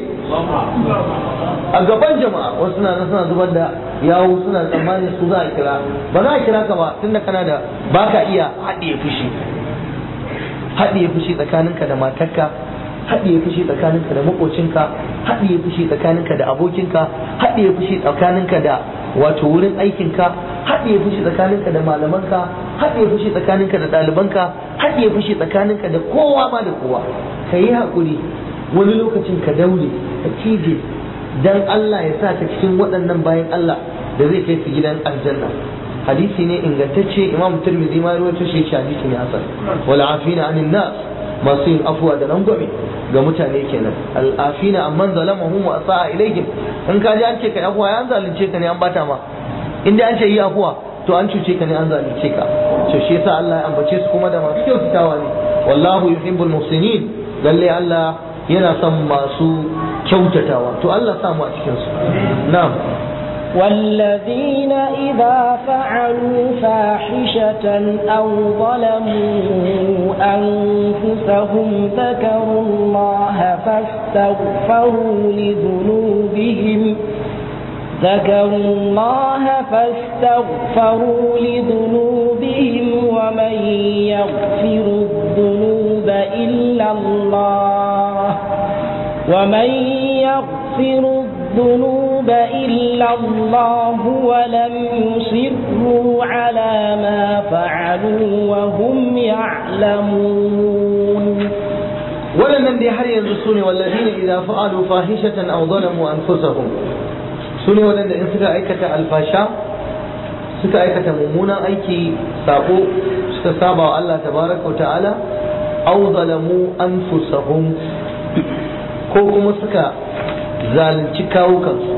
a gaban jama'a wasu na suna zubar da yawo suna tsammanin su za a kira ba za a kira ka ba tunda kana da baka iya haɗiye fushi haɗiye fushi tsakaninka da matarka haɗiye fushi tsakaninka da makocinka haɗiye fushi tsakaninka da abokinka haɗiye fushi tsakaninka da wato wurin aikinka haɗiye fushi tsakaninka da malamanka haɗiye fushi tsakaninka da ɗalibanka haɗiye fushi tsakaninka da kowa ma da kowa ka yi haƙuri wani lokacin ka daure ka cije dan Allah ya sa ka cikin waɗannan bayan Allah da zai kai su gidan aljanna hadisi ne ingantacce imam turmizi ma rawaito shi shi hadisi ne hasan wal afina anin nas masu yin afuwa da rangwame ga mutane kenan al afina amman zalamahum wa asaa ilaihim in ka ji an ce kai afuwa ya zalunce ka ne an bata ma in dai an ce yi afuwa to an cuce ka ne an zalunce ka to shi yasa Allah ya ambace su kuma da masu kyautatawa ne wallahu yuhibbul muhsinin lalle Allah yana son masu kyautatawa to Allah samu a cikin su na'am
والذين إذا فعلوا فاحشة أو ظلموا أنفسهم ذكروا الله فاستغفروا لذنوبهم ذكروا الله فاستغفروا لذنوبهم ومن يغفر الذنوب إلا الله ومن يغفر الذنوب إلا الله ولم يصروا على ما فعلوا وهم يعلمون
waɗannan dai har yanzu su ne wallazina idza fa'alu fahishatan aw zalamu anfusahum su ne waɗanda in suka aikata alfasha suka aikata mummunan aiki sako suka saba wa Allah tabaraka wa ta'ala aw zalamu anfusahum ko kuma suka zalunci kawukansu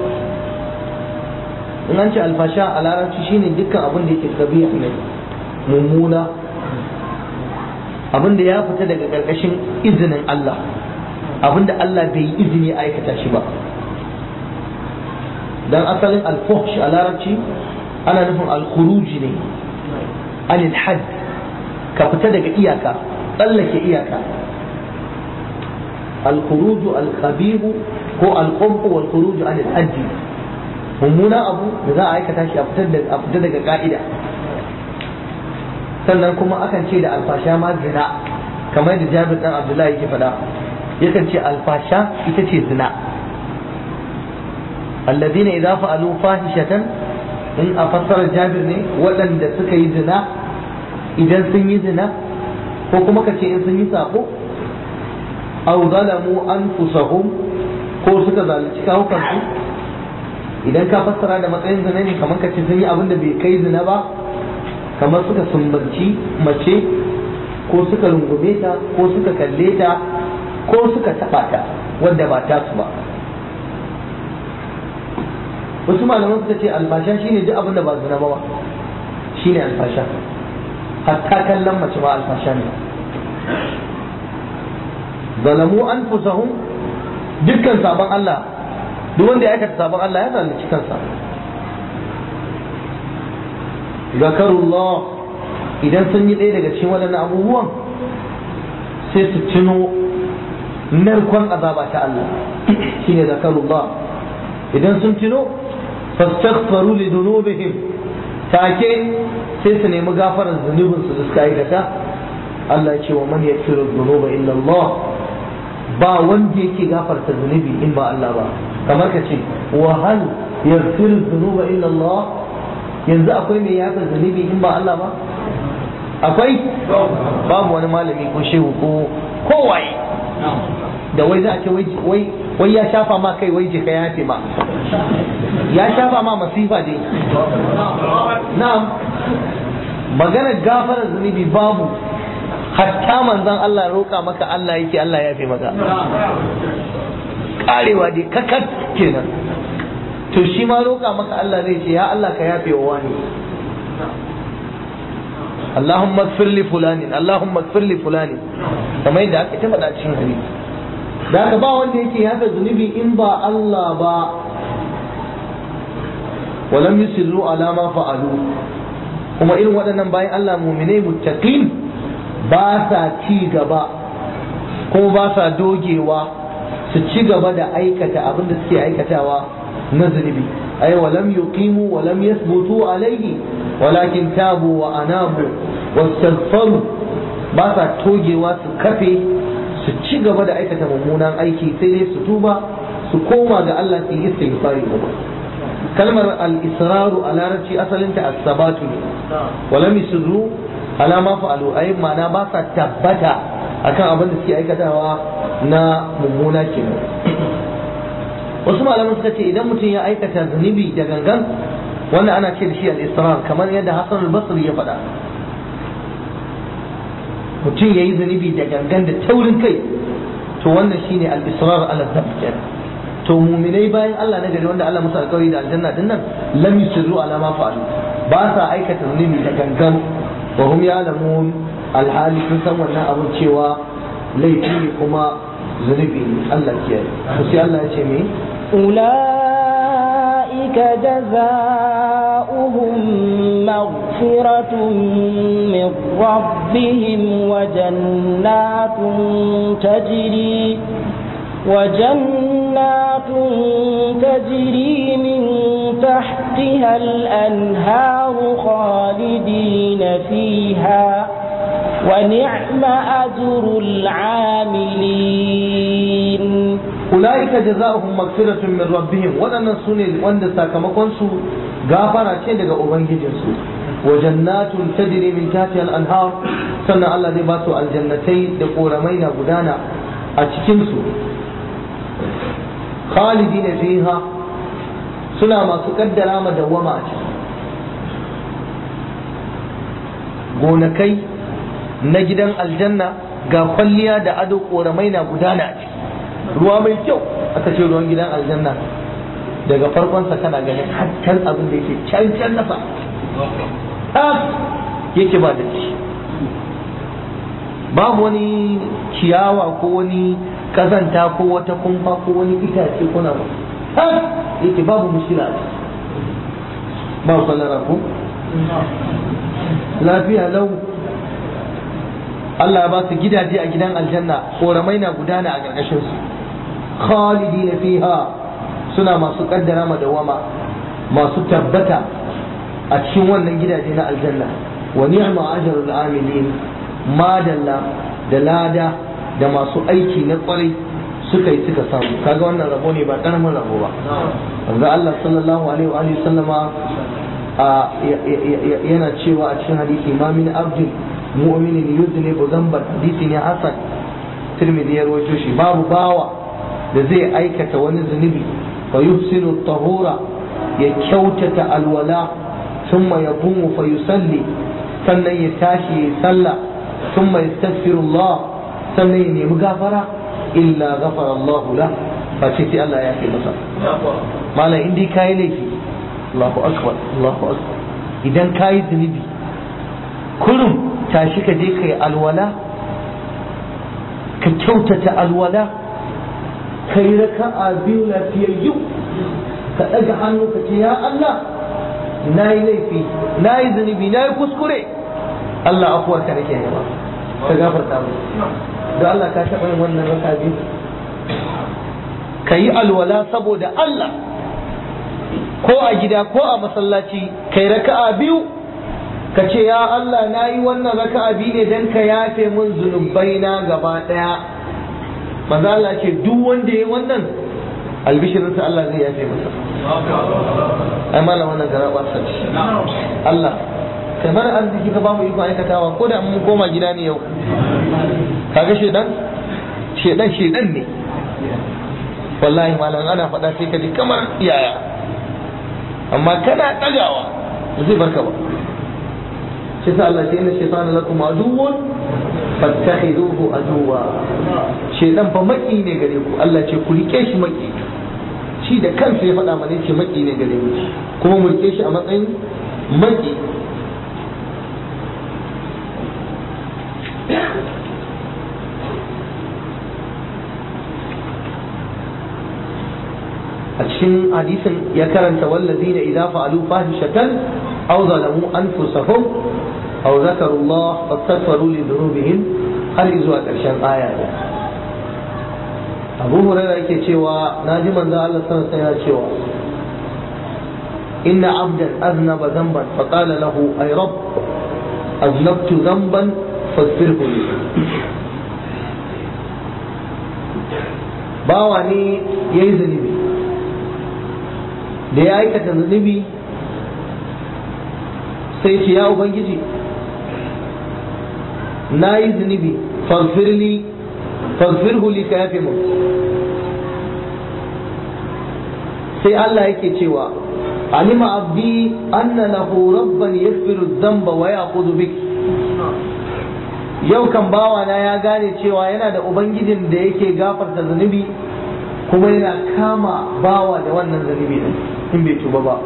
in an ce alfasha a larabci shine dukkan abin da yake kabiya ne mummuna abin da ya fita daga ƙarƙashin izinin Allah abin da Allah bai yi izini a aikata shi ba dan asalin alfuhsh a larabci ana nufin alkhuruji ne anil had ka fita daga iyaka tsallake iyaka الخروج الخبيث هو القبح والخروج عن الحد mummuna abu da za a aikata shi a fita daga ka'ida sannan kuma akan ce da alfasha ma zina kamar da jabir dan abdullahi yake faɗa yakan ce alfasha ita ce zina alladina idza fa'alu fahishatan in a fassarar jabir ne waɗanda suka yi zina idan sun yi zina ko kuma ka ce in sun yi sako aw zalamu anfusahum ko suka zalunci kawukansu idan ka fassara da matsayin zina ne kamar ka ce sun yi abin da bai kai zina ba kamar suka sumbanci mace ko suka rungume ta ko suka kalle ta ko suka taɓa ta wadda ba ta su ba wasu malaman suka ce alfasha shine duk abin da ba zina ba shine alfasha hatta kallon mace ma alfasha ne zalamu anfusahum dukkan sabon Allah duk wanda ya aikata sabon Allah ya zalunci kansa zakarullah idan sun yi ɗaya daga cikin waɗannan abubuwan sai su tuno narkon azaba ta Allah shine zakarullah idan sun tuno fastaghfaru li dhunubihim take sai su nemi gafarar zunubin su da suka aikata Allah ya ce wa man yaghfiru dhunuba illa Allah ba wanda yake gafarta zunubi in ba Allah ba kamar ka ce wa hal yaghfiru dhunuba illa Allah yanzu akwai mai yafa zunubi in ba Allah ba akwai babu wani malami ko shehu ko kowaye da wai za a ce wai wai ya shafa ma kai wai jika ya ce ma ya shafa ma masifa dai na'am maganar gafarar zunubi babu hatta manzon Allah roƙa maka Allah yake Allah ya fi maka karewa dai kakat kenan to shi ma roƙa maka Allah zai ce ya Allah ka yafe wa wani Allahumma ighfir li fulani Allahumma ighfir li fulani kamar yadda aka tabbata cikin hadisi da haka ba wanda yake yafe zunubi in ba Allah ba walam yusirru ala ma fa'alu kuma irin waɗannan bayan Allah mu'minai muttaqin ba sa ci gaba ko ba sa dogewa su ci gaba da aikata abin da suke aikatawa na zunubi ay walam yuqimu walam yathbutu alayhi walakin tabu wa anabu wastaghfaru ba sa togewa su kafe su ci gaba da aikata mummunan aiki sai dai su tuba su koma ga Allah su yi istighfari kuma kalmar al-israru a larabci asalinta as-sabatu ne walam yusru ala ma fa'alu ay ma'ana ba sa tabbata akan abin da suke aikatawa na mummuna kenan wasu malaman suka ce idan mutum ya aikata zunubi da gangan wannan ana ce da shi al-israr kamar yadda Hassan al-Basri ya faɗa mutum ya yi zunubi da gangan da taurin kai to wannan shine al-israr ala dhanb to muminai bayan Allah na gari wanda Allah musu alƙawari da aljanna din nan lam yusirru ala ma fa'alu ba sa aikata zunubi da gangan wa hum ya'lamun alhali sun san wannan abun cewa laifi ne kuma zunubi ne Allah kiyaye to sai Allah ya ce me
أولئك جزاؤهم مغفرة من ربهم وجنات تجري وجنات تجري من تحتها الأنهار خالدين فيها ونعم أجر العاملين
ulaika jazaohum maghfiratun min rabbihim wadannan sune wanda sakamakon su gafara ce daga ubangijin su wa jannatun tajri min tahtiha al-anhar sannan Allah zai ba su aljannatai da koramai na gudana a cikin su khalidina fiha suna masu kaddara ma dawwama a ciki gonakai na gidan aljanna ga kwalliya da ado koramai na gudana a ciki ruwa mai kyau aka ce ruwan gidan aljanna daga farkonsa kana ganin hattan abin da yake can can nasa yake ba da shi babu wani ciyawa ko wani kazanta ko wata kumfa ko wani itace ko na ba yake babu mushkila a ciki ba kwalara ko lafiya lau Allah ba su gidaje a gidan aljanna koramai na gudana a ƙarƙashin su khalidina fiha suna masu kaddara madawama masu tabbata a cikin wannan gidaje na aljanna wa ni'ma ajrul amilin madalla da lada da masu aiki na kwarai suka yi suka samu kaga wannan rabo ne ba karamin rabo ba wanda Allah sallallahu alaihi wa alihi sallama yana cewa a cikin hadisi ma min abdin mu'minin yuznibu dhanban hadisi ne hasan tirmidhi ya rawaito shi babu bawa da zai aikata wani zunubi fa yuhsinu tahura ya kyautata alwala thumma yaqumu fa yusalli sannan ya tashi ya sallah thumma yastaghfirullah sannan ya nemi gafara illa ghafara Allah la fa ce sai Allah ya kai masa malam in dai kai laifi Allahu akbar Allahu akbar idan kai zunubi kurum tashi ka je kai alwala ka kyautata alwala ka yi raka'a biyu lafiyayyu ka ɗaga hannu ka ce ya Allah na yi laifi na yi zunubi na yi kuskure Allah afuwar ka nake nema ka gafarta mu da Allah ka taɓa yin wannan raka biyu ka yi alwala saboda Allah ko a gida ko a masallaci kai raka'a biyu ka ce ya Allah na yi wannan raka'a biyu ne don ka yafe mun zunubai na gaba ɗaya maza Allah ce duk wanda ya wannan albishirinsa Allah zai yafe masa ai malam wannan gara ba sarki Allah kai mana arziki ka ba mu iko aikatawa ko da mun koma gida ne yau kaga shedan shedan shedan ne wallahi malam ana faɗa sai ka ji kamar yaya amma kana ɗagawa zai barka ba shi sa Allah ce inna shaytana lakum aduwwun fattakhiduhu aduwa shedan fa maki ne gare ku Allah ce ku rike shi maki shi da kansa ya faɗa mana ce maki ne gare mu kuma mu rike shi a matsayin maki a cikin hadisin ya karanta wallazina idza fa'alu fahishatan aw zalamu anfusahum aw zakaru Allah fastaghfiru li dhunubihim har zuwa ƙarshen aya ne Abu Hurairah yake cewa naji manzo Allah sallallahu alaihi wasallam cewa inna abdan aznaba dhanban fa qala lahu ay rabb aznabtu dhanban faghfirhu li bawa ne ya yi zunubi da ya aikata zunubi sai ce ya ubangiji na yi zunubi faghfirli faghfirhu li ka yafe mu sai Allah yake cewa alima abdi anna lahu rabban yaghfiru dhanba wa ya'khudhu bik yau kan bawana ya gane cewa yana da ubangijin da yake gafarta zunubi kuma yana kama bawa da wannan zunubi din in bai tuba ba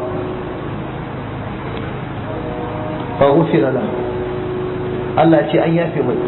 fa ghufira lahu Allah ce an yafe mai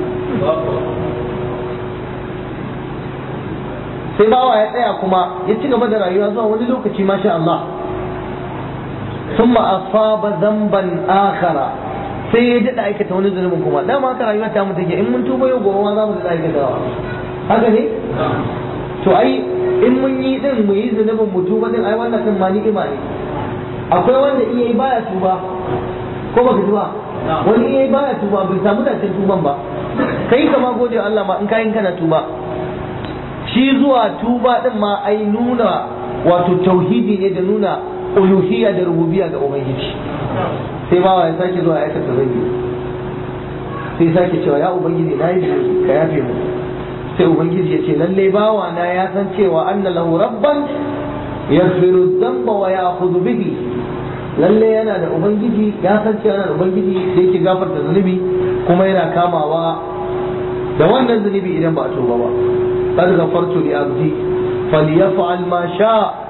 sai bawa ya tsaya kuma ya ci gaba da rayuwa zuwa wani lokaci masha Allah ثم أصاب ذنبا آخر sai ya daɗa aikata wani zunubin kuma dama haka rayuwa ta mutu in mun tuba yau gobe ma za mu daɗa aikata haka ne to ai in mun yi din mu yi zunubin mu tuba din ai wannan kan ma ni'ima ne akwai wanda iya yi baya tuba ko baka tuba wani iya yi baya tuba bai samu dacin tuban ba kai kama gode wa Allah ma in kayan kana tuba shi zuwa tuba din ma ai nuna wato tauhidi ne da nuna uluhiyya da rububiyya ga ubangiji sai bawa ya sake zuwa aikata zangi sai sake cewa ya ubangiji na yi zunubi ka yafe mu sai ubangiji ya ce lalle bawa na ya san cewa anna lahu rabban yaghfiru dhanba wa ya'khudhu bihi lalle yana da ubangiji ya san cewa yana da ubangiji da yake gafarta zunubi kuma yana kamawa da wannan zunubi idan ba a tuba ba qad ghafartu li abdi falyaf'al ma sha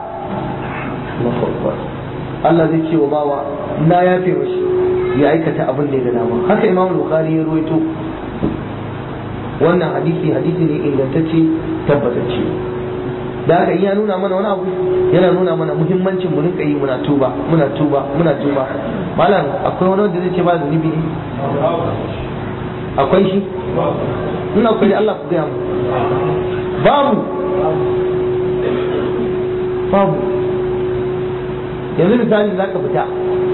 Allah zai ce wa bawa na yafe mashi ya aikata abin da ya ga dama haka Imam Bukhari ya ruwaito wannan hadisi hadisi ne ingantacce tabbatacce da haka in ya nuna mana wani abu yana nuna mana muhimmancin mu rinka yi muna tuba muna tuba muna tuba malam akwai wani wanda zai ce ba zunubi ne akwai shi ina akwai Allah ku gaya mu babu babu yanzu misali za ka fita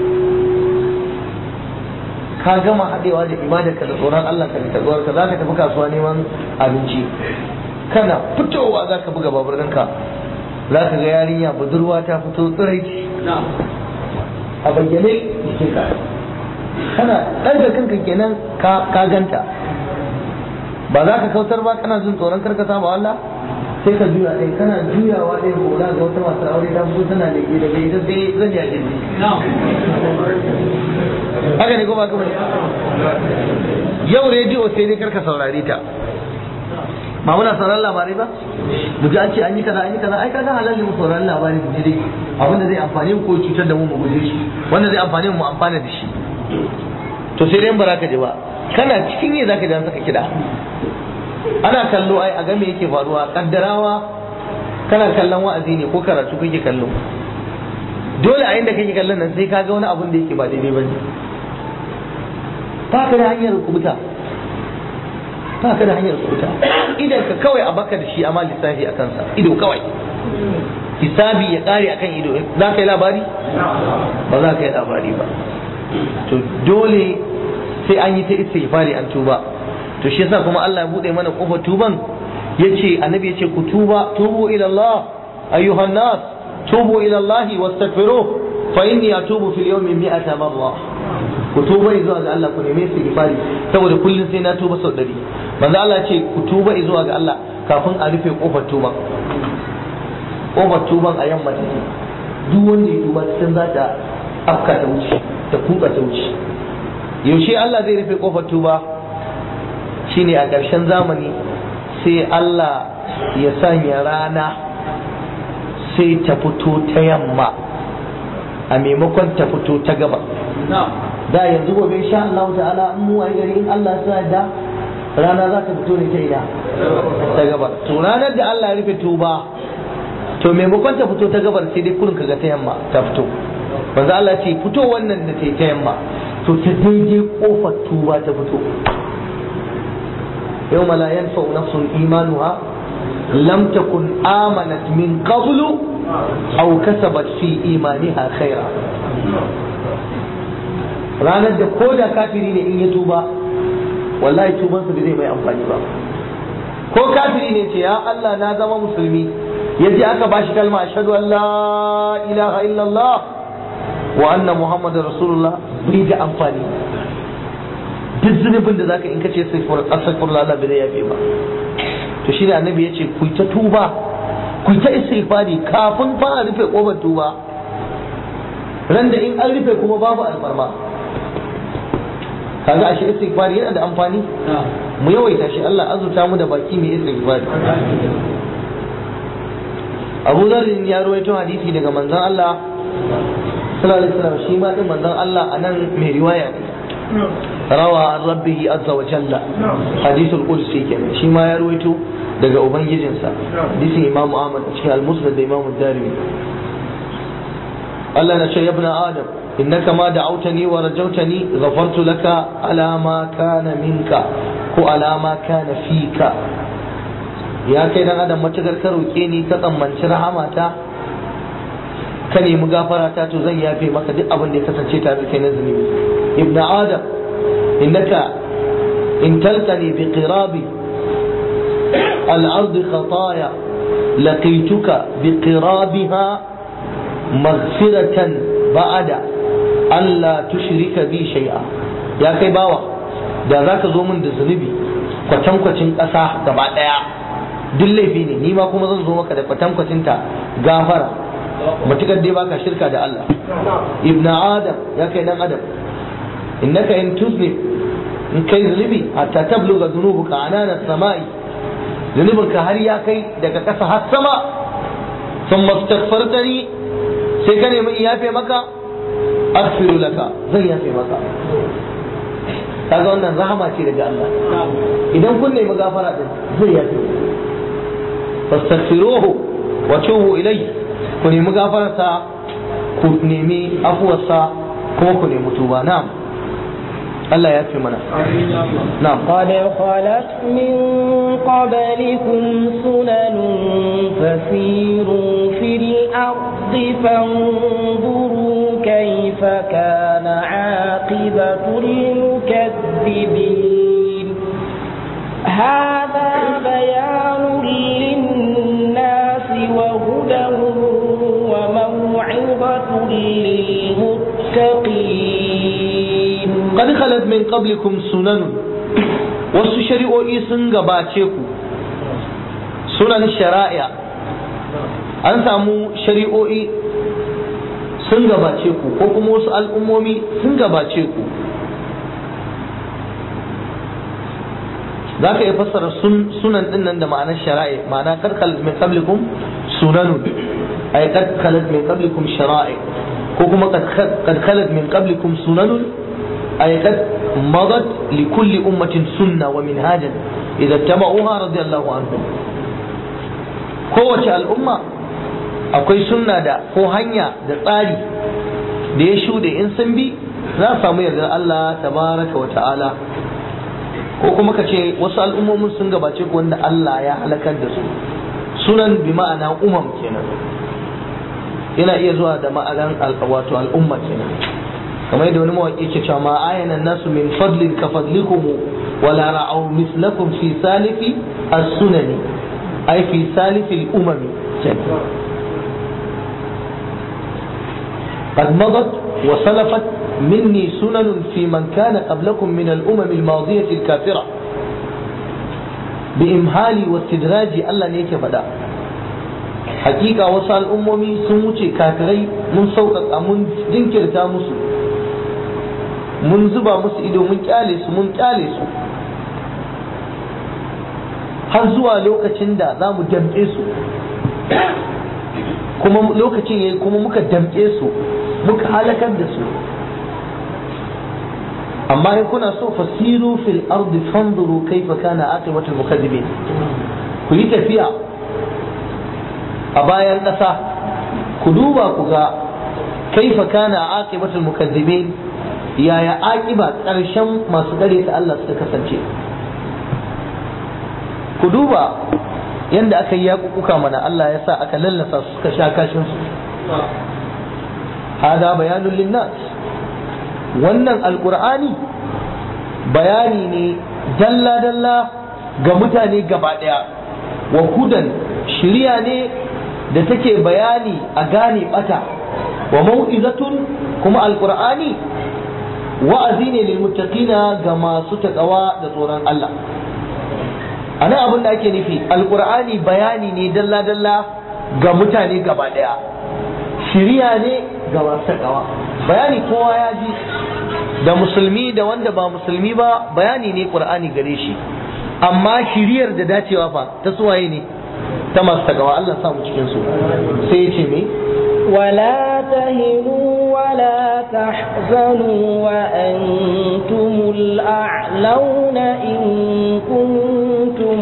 ka gama haɗewa da ibadarka da tsoron Allah ka da taguwarka za ka tafi kasuwa neman abinci kana fitowa za ka buga baburinka za ka ga yarinya budurwa ta fito tsiraici a bayyane jikin ka kana ɗaga kanka kenan ka ganta ba za ka kautar ba kana jin tsoron karka samu Allah sai ka juya ɗaya kana juyawa ɗaya ko za ga wata masu aure ta fito tana da ke daga ita sai zan ya gindi haka ne ko ba ka bane yau rediyo sai dai karka saurare ta ba muna sauraron labarai ba mu ji an ce an yi kaza an yi kaza ai kaga halal ne mu sauraron labarai mu ji dai abin da zai amfani mu ko cutar da mu mu guje shi wanda zai amfani mu mu amfana da shi to sai dai ba za ka ji ba kana cikin yi zaka ji an saka kiɗa ana kallo ai a ga me yake faruwa kaddarawa kana kallon wa'azi ne ko karatu kake kallo dole a inda kake kallon nan sai ka ga wani abun da yake ba daidai ba ne ba ka da hanyar kubuta ba ka da hanyar kubuta idan ka kawai a baka da shi amma lissafi a kansa ido kawai hisabi ya kare akan ido za ka yi labari ba za ka yi labari ba to dole sai an yi ta istighfari an tuba to shi yasa kuma Allah ya bude mana kofar tuban yace annabi yace ku tuba tubu ila Allah ayyuhan nas tubu ila Allah wastaghfiruh fa inni atubu fil yawmi mi'ata marra ku tuba zuwa ga Allah ku neme istighfari saboda kullun sai na tuba sau dari manzo Allah ce ku tuba zuwa ga Allah kafin a rufe kofar tuban kofar tuban a yamma take duk wanda ya tuba sai za ta afka ta wuce ta kuka ta wuce yaushe Allah zai rufe kofar tuba shine a ƙarshen zamani sai Allah ya sanya rana sai ta fito ta yamma a maimakon ta fito ta gaba da yanzu gobe insha Allah ta'ala in mu waye gari in Allah sa da rana za ta fito ne ta ina ta gaba to ranar da Allah ya rufe tuba to maimakon ta fito ta gabar sai dai kurin kaga ta yamma ta fito manzo Allah ce fito wannan da ta ta yamma to ta daidai kofar tuba ta fito يوم لا ينفع نفس إيمانها لم تكن آمنت من قبل أو كسبت في إيمانها خيرا ranar da ko da kafiri ne in ya tuba wallahi tubansa bai zai mai amfani ba ko kafiri ne ce ya Allah na zama musulmi ya je aka bashi kalma ashhadu an la ilaha illallah wa anna muhammadar rasulullah bai da amfani duk zunubin da zaka in kace astaghfirullah Allah bai zai yafe ba to shi da annabi yace ku ta tuba ku ta istighfari kafin fara rufe kofar tuba ran da in an rufe kuma babu alfarma kaga ashe istighfari yana da amfani mu yawaita shi Allah azurta mu da baki mai istighfari Abu Dharr ya rawaito hadisi daga manzon Allah sallallahu alaihi wasallam shi ma din manzon Allah anan mai riwaya ne rawa an rabbihi azza wa jalla hadithul qudsi kenan shi ma ya rawaito daga ubangijinsa hadisin Imam Ahmad cikin al-Musnad da Imam Darimi Allah na ce ya ibn Adam innaka ma da'awtani wa rajawtani ghafartu laka ala ma kana minka ko ala ma kana fika ya kai dan adam matakar ka roke ni ka tsammanci rahamata ka nemi gafara ta to zan yafe maka duk abin da ya kasance tare da kai na zunubi ibn adam innaka in talqani bi qirabi al-ard khataya laqituka bi qirabiha maghfiratan ba'da alla tushrika bi shay'a ya kai bawa da zaka zo min da zunubi kwatankwacin ƙasa gaba ɗaya duk laifi ne ni ma kuma zan zo maka da kwatankwacin ta gafara matukar dai baka shirka da Allah ibn adam ya kai dan adam innaka in tuzni in kai zunubi hatta tabluga dhunubuka anana samai zunubinka har ya kai daga ƙasa har sama thumma astaghfartani sai ka nemi yafe maka aghfiru laka zan yafe maka kaga wannan rahama ce daga Allah idan kun nemi gafara din zai yafe fastaghfiruhu wa tubu ilayhi ku nemi gafararsa ku nemi afuwarsa kuma ku nemi tuba na'am Allah ya fi mana na'am
قد خلت من قبلكم سنن فسيروا في الأرض فانظروا كيف كان عاقبة المكذبين هذا بيان للناس وهدى وموعظة للمتقين
qad khalat min qablikum sunan wasu shari'o'i sun gabace ku sunan shari'a an samu shari'o'i sun gabace ku ko kuma wasu al'ummomi sun gabace ku za ka iya fassara sunan din nan da ma'anar shari'a ma'ana kad khalat min qablikum sunanun ay kad khalat min qablikum shara'i ko kuma kad khalat min qablikum sunanun أي قد مضت لكل أمة سنة ومنهاجا إذا اتبعوها رضي الله عنهم kowace al'umma akwai sunna da ko hanya da tsari da ya shuɗe in sun bi za su samu yardar Allah tabaraka wa ta'ala ko kuma ka ce wasu al'ummomin sun gabace ku wanda Allah ya halakar da su sunan bi ma'ana umam kenan yana iya zuwa da ma'anan wato al'umma kenan kamar yadda wani mawaƙi ke cewa ma ayana nasu min fadlin ka fadlikum wala ra'aw mislakum fi salifi as-sunani ay fi salifi al-umami قد مضت وسلفت مني سنن في من كان قبلكم من الأمم الماضية الكافرة بإمهالي واستدراجي الله نيك بدا حقيقة وصل أممي سموتي كافري من سوقك من دنكر تامسو mun zuba musu ido mun kyale su mun kyale su har zuwa lokacin da za mu damƙe su kuma lokacin yayi kuma muka damƙe su muka halakar da su amma in kuna so fasiru fil ardi fanzuru kaifa kana aqibatul mukazzibin ku yi tafiya a bayan ƙasa ku duba ku ga kaifa kana aqibatul mukazzibin yaya aƙiba ƙarshen masu dare ta Allah suka kasance ku duba yadda aka yi yaƙuƙuka mana Allah ya sa aka lallasa su suka sha kashin su hada bayanun linnas wannan alƙur'ani bayani ne dalla-dalla ga mutane gaba ɗaya wa hudan shirya ne da take bayani a gane bata wa mau'izatun kuma alqur'ani wa'azi ne lil muttaqina ga masu takawa da tsoron Allah anan abin da ake nufi alqur'ani bayani ne dalla dalla ga mutane gaba daya shiriya ne ga masu takawa bayani kowa ya ji da musulmi da wanda ba musulmi ba bayani ne qur'ani gare shi amma shiriyar da dacewa fa ta suwaye ne ta masu takawa Allah samu cikin su sai ya ce me
ولا تهنوا ولا تحزنوا وأنتم الأعلون إن كنتم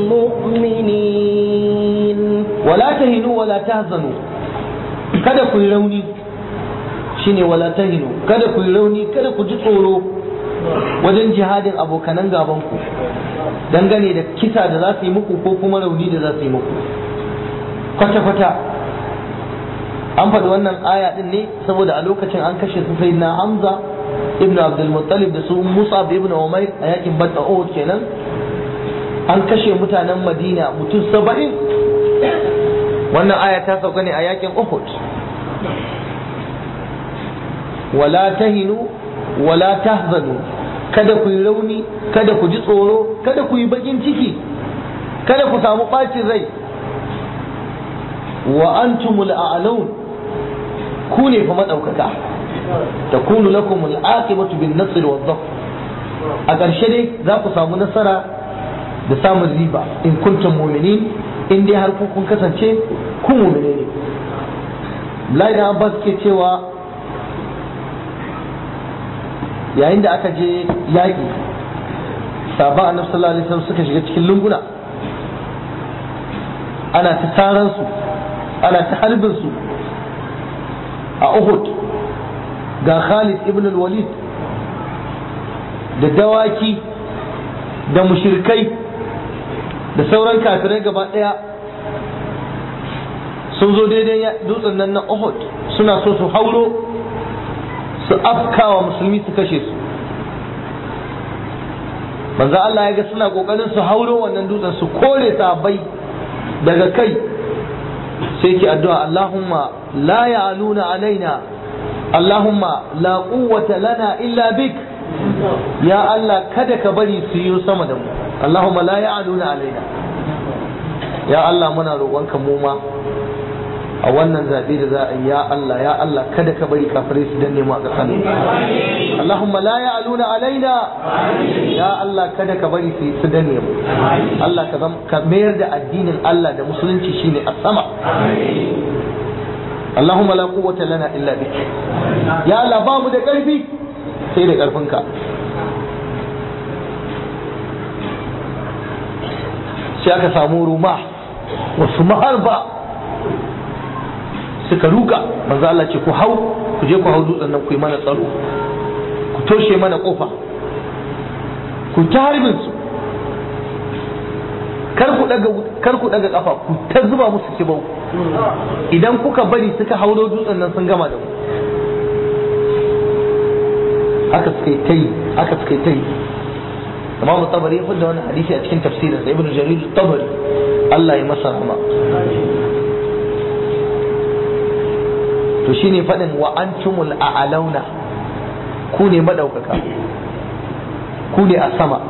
مؤمنين
wala tahinu wala tahzanu kada ku yi rauni shine wala tahinu kada ku yi rauni kada ku ji tsoro wajen jihadin abokanan gaban ku dangane da kisa da za su yi muku ko kuma rauni da za su yi muku kwata kwata an faɗi wannan aya din ne saboda a lokacin an kashe su sai na Hamza ibn Abdul Muttalib da su Musab ibn Umair a yakin Badr Uhud kenan an kashe mutanen Madina mutum saba'in wannan aya ta sauka ne a yakin Uhud wala tahinu wala tahzanu kada ku yi rauni kada ku ji tsoro kada ku yi bakin ciki kada ku samu ɓacin rai wa antumul a'laun ku ne fa madaukaka takunu lakum al-aqibatu bin nasr wa dhaf a ƙarshe dai za ku samu nasara da samun riba in kuntum mu'minin in dai har kun kasance ku mu'mine ne Abdullahi da Abbas ke cewa yayin da aka je yaƙi sabon annabi sallallahu alaihi wasallam suka shiga cikin lunguna ana ta taran su ana ta harbin su a Uhud ga Khalid ibn al-Walid da dawaki da mushirkai da sauran kafirai gaba ɗaya sun zo daidai dutsen nan na Uhud suna so su hauro su afkawa musulmi su kashe su manzo Allah ya ga suna kokarin su hauro wannan dutsen su kore sabai daga kai sai ki addu'a Allahumma la ya'luna alaina Allahumma la quwwata lana illa bik ya Allah kada ka bari su yi sama da mu Allahumma la ya'luna alaina ya Allah muna roƙonka mu ma a wannan zaɓe da za a yi ya Allah ya Allah kada ka bari kafirai su danne mu a ƙasar Allahumma la ya'luna alaina ya Allah kada ka bari su su danne mu Allah ka ka mayar da addinin Allah da musulunci shine a sama Allahumma la quwwata lana illa bik ya Allah ba mu da ƙarfi sai da ƙarfinka sai aka samu ruma wasu maharba suka ruka manzo Allah ce ku hau ku je ku hau dutsen nan ku yi mana tsaro ku toshe mana kofa ku ta harbin su kar ku daga kar ku daga kafa ku ta zuba musu kibau idan kuka bari suka hauro dutsen nan sun gama da mu haka suka yi tai haka suka yi tai Imam Tabari ya fada wani hadisi a cikin tafsirin sa Ibn Jarir Tabari Allah ya masa rahama to shine faɗin wa antumul a'launa ku ne madaukaka ku ne a sama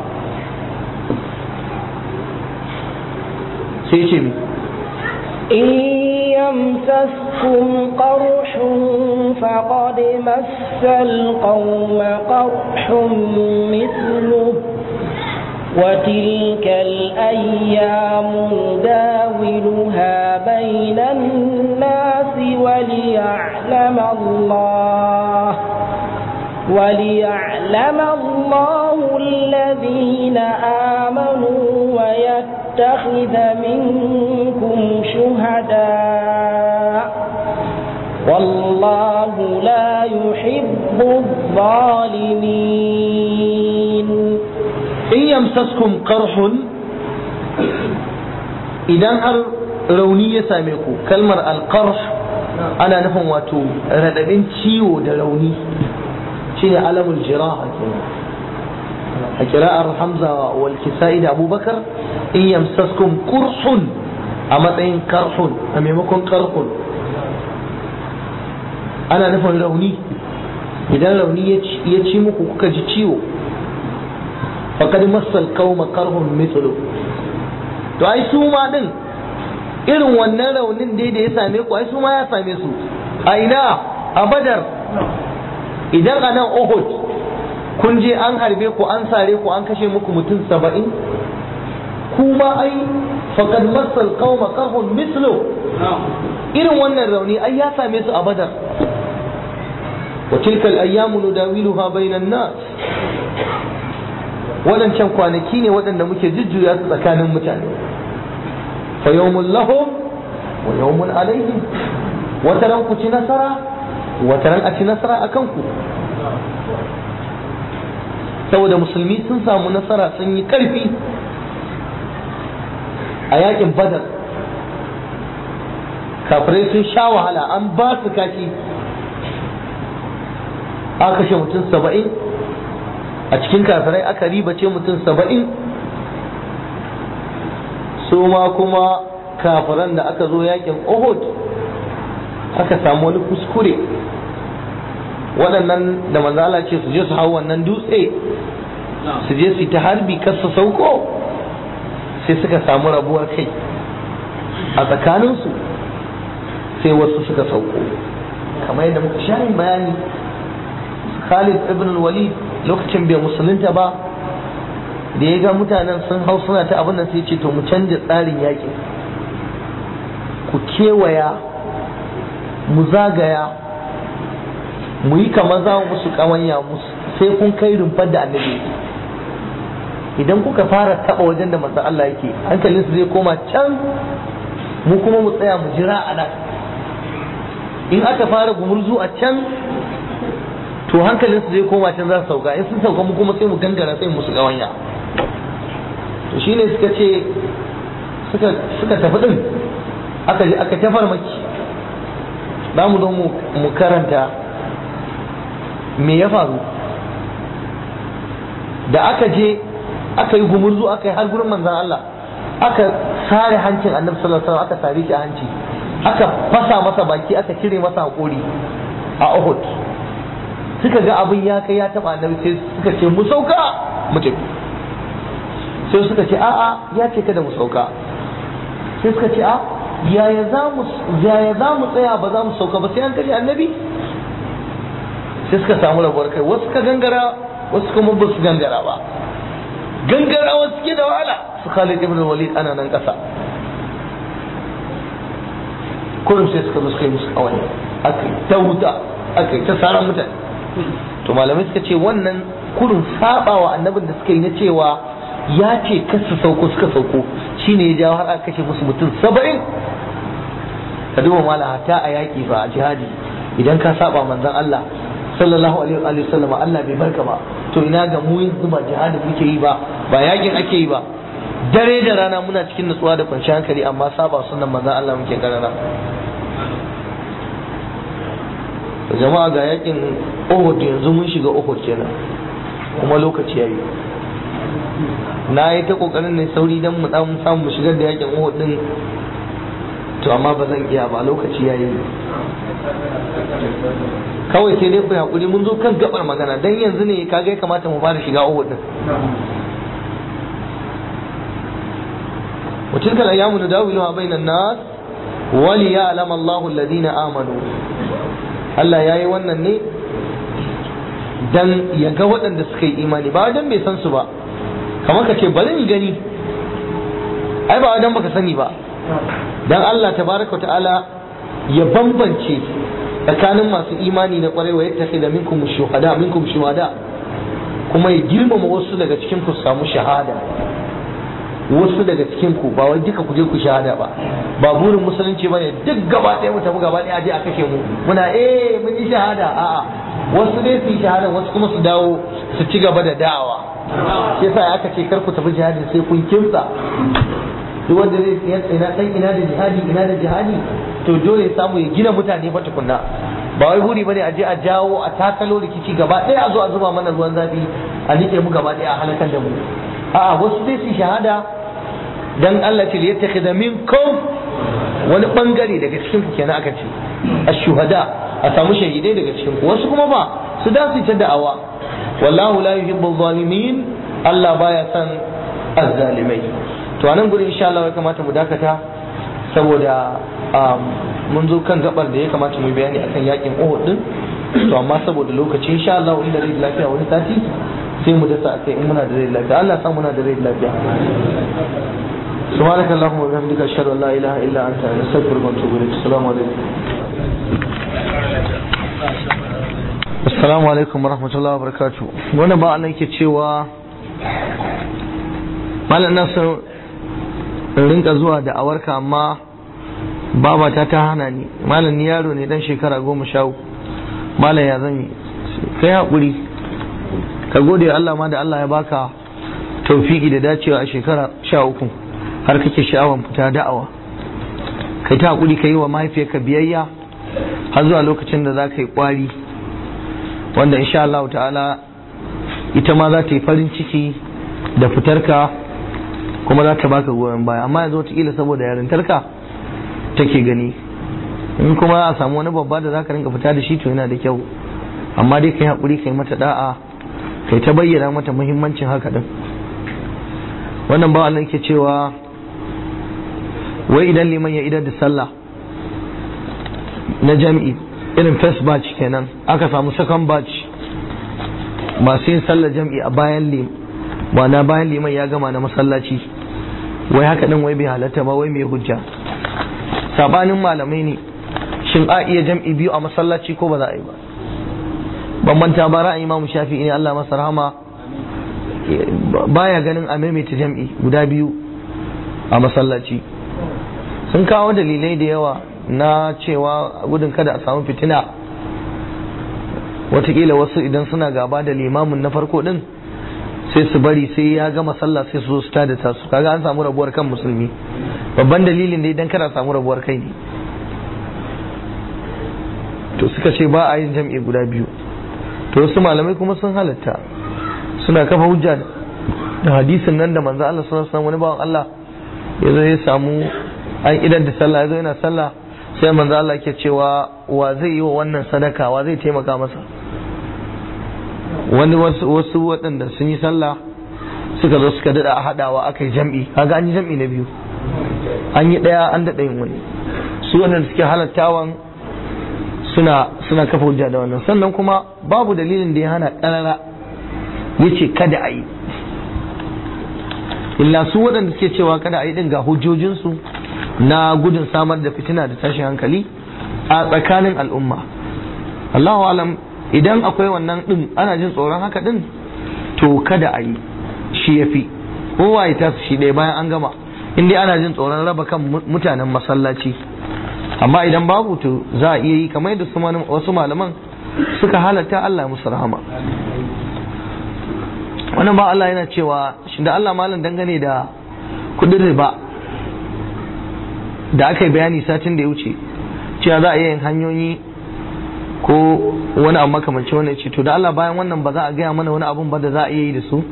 sai ce mi
إن يمسسكم قرح فقد مس القوم قرح مثله وتلك الأيام نداولها بين الناس وليعلم الله وليعلم الله الذين آمنوا ويتخذ منكم شهداء والله لا يحب الظالمين
in yamsaskum qarhun idan har rauni ya same ku kalmar alqarh ana nufin wato radadin ciwo da rauni shine alamul jiraha kenan a kira'ar hamza wal kisa'i da abubakar in yamsaskum qurhun a matsayin karhun a maimakon karhun ana nufin rauni idan rauni ya ci muku kuka ji ciwo faƙad masal kauma karhun mithlu to ai su ma din irin wannan raunin dai da ya same ku ai su ma ya same su a ina a badar idan a nan uhud kun je an harbe ku an sare ku an kashe muku mutum saba'in kuma ai faqad masal qauma qarhun mislu irin wannan rauni ai ya same su a badar wa tilka al-ayyamu nudawiluha bainan nas wadancan kwanaki ne waɗanda muke jujjuya su tsakanin mutane fa yawmun lahum wa yawmun alaihim wata ran ku ci nasara wata ran a ci nasara akan ku saboda musulmi sun samu nasara sun yi karfi a yakin badar kafirai sun sha wahala an ba su kashi aka kashe mutum saba'in a cikin kafirai aka ribace mutum saba'in su ma kuma kafiran da aka zo yakin uhud aka samu wani kuskure waɗannan da manzala ce su je su hau wannan dutse su je su yi ta harbi kar su sauko sai suka samu rabuwar kai a tsakaninsu sai wasu suka sauko kamar yadda muka sha yin bayani Khalid ibn walid lokacin bai musulunta ba da ya ga mutanen sun hau suna ta abin da sai ce to mu canja tsarin yaƙi ku kewaya mu zagaya mu yi kamar za mu musu ƙawanya sai kun kai rumfar da annabi idan kuka fara taba wajen da manzon Allah yake hankalinsu zai koma can mu kuma mu tsaya mu jira a nan in aka fara gumurzu a can to hankalinsu zai koma can za su sauka in sun sauka mu kuma sai mu gangara sai musu gawanya to shine suka ce suka suka tafi din aka je aka tafar maki za mu zo mu karanta me ya faru da aka je aka yi gumurzu aka yi har gurin manzan Allah aka sare hancin annabi sallallahu alaihi wasallam aka sare shi a hanci aka fasa masa baki aka cire masa hakori a Uhud suka ga abin ya kai ya taba annabi sai suka ce mu sauka mu tafi sai suka ce a'a ya ce kada mu sauka sai suka ce a yaya za mu yaya za mu tsaya ba za mu sauka ba sai an kashe annabi sai suka samu rabuwar kai wasu ka gangara wasu kuma ba su gangara ba gangarawa suke da wahala su Khalid ibn Walid ana nan kasa kullum sai suka zo suka yi musu kawai aka yi ta wuta aka yi ta saran mutane to malamai suka ce wannan kurin sabawa annabin da suka yi na cewa ya ce kar su sauko suka sauko shine ya jawo har aka kashe musu mutum saba'in ka duba mala hata a yaƙi ba a jihadi idan ka saba manzon Allah sallallahu alaihi wa sallam Allah bai barka ba to ina ga mu yanzu ba jihadin muke yi ba ba yakin ake yi ba dare da rana muna cikin nutsuwa da kwanciyar hankali amma saba sunan manzon Allah muke karana jama'a ga yakin Uhud yanzu mun shiga Uhud kenan kuma lokaci yayi na yi ta kokarin ne sauri dan mu dan samu mu shigar da yakin Uhud din to amma ba zan iya ba lokaci yayi kawai sai dai ku hakuri mun zo kan gabar magana dan yanzu ne kaga ya kamata mu fara shiga Uhud din وتلك الأيام نداولها بين الناس وليعلم الله الذين آمنوا Allah ya yi wannan ne dan ya ga waɗanda suka yi imani ba dan bai san su ba kamar ka ce bari in gani ai ba dan baka sani ba dan Allah tabaraka wa ta'ala ya bambance tsakanin masu imani na kwarai wa yattakhidha minkum shuhada minkum shuhada kuma ya girmama wasu daga cikin ku samu shahada wasu daga cikin ku ba wai duka ku je ku shahada ba ba burin musulunci bane duk gaba ɗaya mu tafi gaba ɗaya aje a kashe mu muna eh mun yi shahada a'a wasu dai su yi shahada wasu kuma su dawo su ci gaba da da'awa shi yasa aka ce kar ku tafi jihadi sai kun kimtsa duk wanda zai ina san ina da jihadi ina da jihadi to dole ya samu ya gina mutane fa tukunna ba wai buri bane a je a jawo a takalo rikici gaba ɗaya a zo a zuba mana ruwan zafi a nike mu gaba ɗaya a halakar da mu a'a wasu dai su shahada dan Allah ce yattakhidha minkum wani bangare daga cikin ku kenan aka ce ashuhada a samu shahidai daga cikin ku wasu kuma ba su da su ta da'awa wallahu la yuhibbu zalimin Allah baya son azzalimai to anan gurin insha Allah ya kamata mu dakata saboda mun zo kan gabar da ya kamata mu bayani akan yakin Uhud din to amma saboda lokaci insha Allah inda rai lafiya wani sati sai mu dasa akai in muna da rai lafiya Allah sa muna da rai lafiya سبحانك اللهم وبحمدك اشهد ان لا اله الا انت نستغفرك ونتوب اليك السلام عليكم Assalamu alaikum warahmatullahi wabarakatuh. Wannan ba Allah yake cewa Malam Nasir in rinka zuwa da awarka amma babata ta hana ni. Malam ni yaro ne dan shekara goma sha uku. Malam ya zan yi. Kai haƙuri. Ka gode Allah ma da Allah ya baka taufiki da dacewa a shekara sha uku har kake sha'awan fita da'awa. Kai ta haƙuri ka yi wa mahaifiyarka biyayya har zuwa lokacin da za ka yi ƙwari. wanda insha Allah ta'ala ita ma za ta yi farin ciki da fitarka kuma za ta baka goyon baya amma yanzu wataƙila saboda yarintarka take gani in kuma a samu wani babba da za ka rinka fita da shi to yana da kyau amma dai ka yi haƙuri ka yi mata da'a ka yi ta bayyana mata muhimmancin haka din wannan ba Allah yake cewa wai idan liman ya idar da sallah na jami'i irin first batch kenan aka samu second batch masu yin sallar jam'i a bayan lim na bayan liman ya gama na masallaci wai haka din wai bai halatta ba wai mai hujja sabanin malamai ne shin a iya jam'i biyu a masallaci ko ba za a yi ba bambanta ba ra'ayi imamu shafi ne Allah masa rahama baya ganin a maimaita jam'i guda biyu a masallaci sun kawo dalilai da yawa na cewa gudun kada a samu fitina watakila wasu idan suna gaba da limamin na farko din sai su bari sai ya gama sallah sai su zo su tada tasu kaga an samu rabuwar kan musulmi babban dalilin dai dan kada samu rabuwar kai ne to suka ce ba a yin jam'i guda biyu to wasu malamai kuma sun halatta suna kafa hujja da hadisin nan da manzo Allah sallallahu alaihi wasallam wani bawan Allah ya zo ya samu an idan da sallah ya zo yana sallah sai manzo Allah ke cewa wa zai yi wa wannan sadaka wa zai taimaka masa wani wasu wasu waɗanda sun yi sallah suka zo suka dada a hadawa aka yi jam'i kaga an yi jam'i na biyu an yi ɗaya an daɗa yin wani su waɗanda suke halattawan suna suna kafa hujja da wannan sannan kuma babu dalilin da ya hana ƙarara ya ce kada a yi illa su waɗanda suke cewa kada a yi ɗin ga hujjojinsu na gudun samar da fitina da tashin hankali a tsakanin al'umma Allahu alam idan akwai wannan din ana jin tsoron haka din to kada a yi shi ya fi kowa ya tasu shi ɗaya bayan an gama in dai ana jin tsoron raba kan mutanen masallaci amma idan babu to za a iya yi kamar yadda wasu malaman suka halatta Allah musu rahama wannan ba Allah yana cewa shi da Allah malam dangane da kudin riba da aka yi bayani satin da ya wuce cewa za a yin hanyoyi ko wani abu makamancin wani ce to da Allah bayan wannan ba za a gaya mana wani abun ba da za a iya yi da su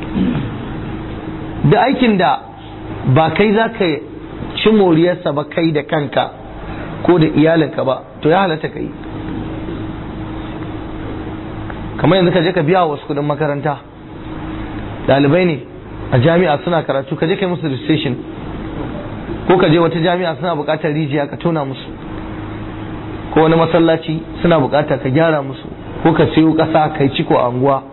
da aikin da ba kai za ka ci moriyarsa ba kai da kanka ko da iyalinka ba to ya halatta ka yi kamar yanzu ka je ka biya wasu kudin makaranta ɗalibai ne a jami'a suna karatu ka je kai musu registration ko ka je wata jami'a suna buƙatar rijiya ka tona musu ko wani masallaci suna buƙata ka gyara musu ko ka sayo ƙasa kai ciko a anguwa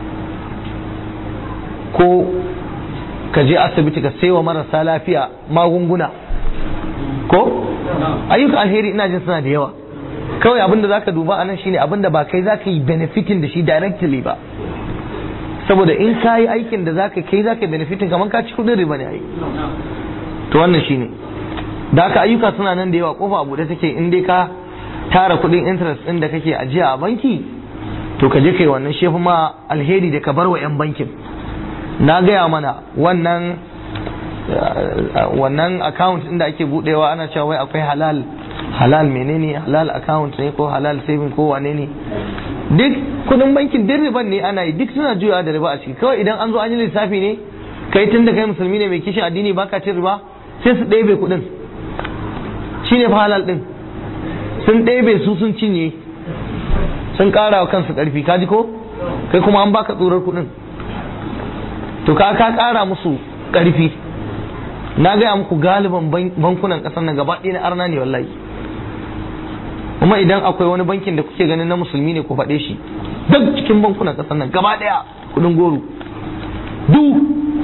ko ka je asibiti ka sayo marasa lafiya magunguna ko ayyuka alheri ina jin suna da yawa kawai abin da zaka duba anan shine abin da ba kai zaka yi benefiting da shi directly ba saboda in ka yi aikin da zaka kai zaka benefiting kamar ka ci kudin riba ne ai to wannan shine da aka ayyuka suna nan da yawa kofa abu da take in dai ka tara kudin interest din da kake ajiya a banki to ka je kai wannan shefu ma alheri da ka bar wa 'yan bankin na gaya mana wannan wannan account din da ake budewa ana cewa wai akwai halal halal menene halal account ne ko halal saving ko wane ne duk kudin bankin duk riban ne ana yi duk suna juyawa da riba a ciki kawai idan an zo an yi lissafi ne kai tun da kai musulmi ne mai kishin addini baka cin riba sai su ɗebe kuɗin shine fa halal din sun ɗebe su sun cinye sun ƙara wa kansu ƙarfi kaji ko kai kuma an baka tsorar kuɗin to ka ka ƙara musu ƙarfi na gaya muku galiban bankunan ƙasar nan gaba ɗaya na arna ne wallahi kuma idan akwai wani bankin da kuke ganin na musulmi ne ku faɗe shi duk cikin bankunan ƙasar nan gaba ɗaya kuɗin goro du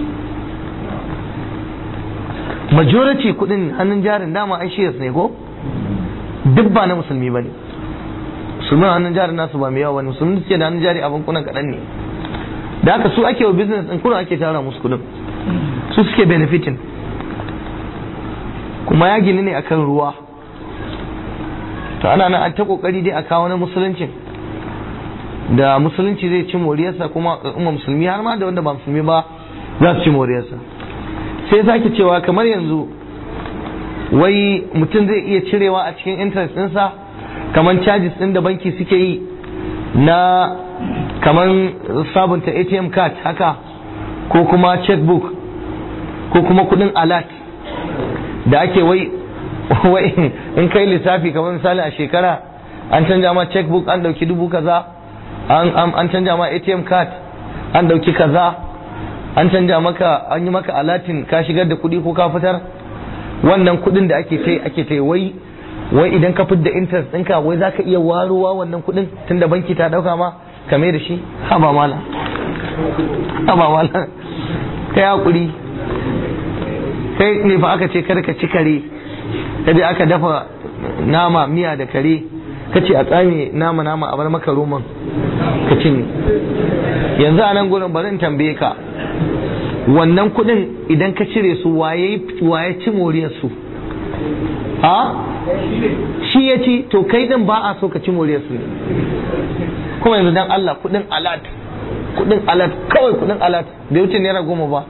majority kuɗin hannun jarin dama ai shares ne ko duk ba na musulmi ba ne musulmi hannun jarin nasu ba mai yawa ba ne musulmi suke da hannun jari a bankunan kaɗan ne da haka su ake wa business ɗin kuna ake tara musu kuɗin su suke benefiting kuma ya gini ne akan ruwa to ana nan an ta kokari dai a kawo na musuluncin da musulunci zai ci moriyarsa kuma al'umma musulmi har ma da wanda ba musulmi ba za su ci moriyarsa sai sake cewa kamar yanzu wai mutum zai iya cirewa a cikin interest ɗinsa kamar charges ɗin da banki suke yi na kamar sabunta atm card haka ko kuma checkbook ko kuma kudin alert da ake wai wai in kai lissafi kamar misali a shekara an canja ma checkbook an dauki dubu kaza an canja ma atm card an dauki kaza an canja maka an yi maka alatin ka shigar da kudi ko ka fitar wannan kudin da ake tai ake tai wai wai idan ka fitar da interest ɗinka wai za ka iya waruwa wannan kudin tunda banki ta dauka ma kame da shi haba mala haba mala kai hakuri kai ne fa aka ce kar ka ci kare kaje aka dafa nama miya da kare ka ce a tsame nama nama a bar maka roman ka cinye yanzu a nan gurin bari in tambaye ka wannan kudin idan ka cire su waye waye ci moriyar su ha shi ya ci to kai din ba a so ka ci moriyar su ne kuma yanzu dan Allah kudin alat kudin alat kawai kudin alat bai wuce naira goma ba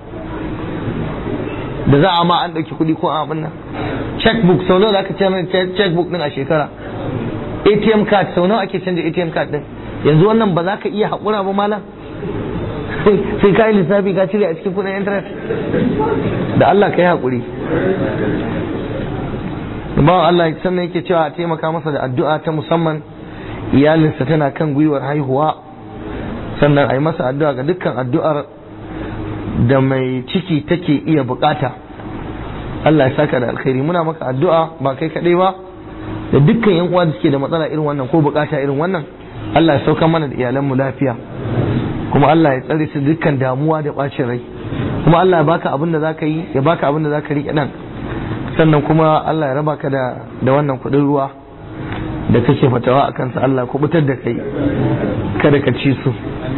da za a ma an ɗauki kuɗi ko a abin nan checkbook sau nawa aka ce checkbook din a shekara atm card sau nawa ake canja atm card din yanzu wannan ba za ka iya haƙura ba malam sai ka yi lissafi ka cire a cikin kuɗin internet da Allah ka yi haƙuri ba Allah sannan yake cewa a taimaka masa da addu'a ta musamman iyalinsa tana kan gwiwar haihuwa sannan a yi masa addu'a ga dukkan addu'ar da mai ciki take iya bukata Allah ya saka da alkhairi muna maka addu'a ba kai kaɗai ba da dukkan yan uwa da suke da matsala irin wannan ko bukata irin wannan Allah ya sauka mana da iyalanmu lafiya kuma Allah ya tsare su dukkan damuwa da bacin rai kuma Allah ya baka abin da zaka yi ya baka abin da zaka riƙe nan sannan kuma Allah ya raba ka da da wannan kuɗin ruwa da kake fatawa a kansa Allah kubutar da kai kada ka ci su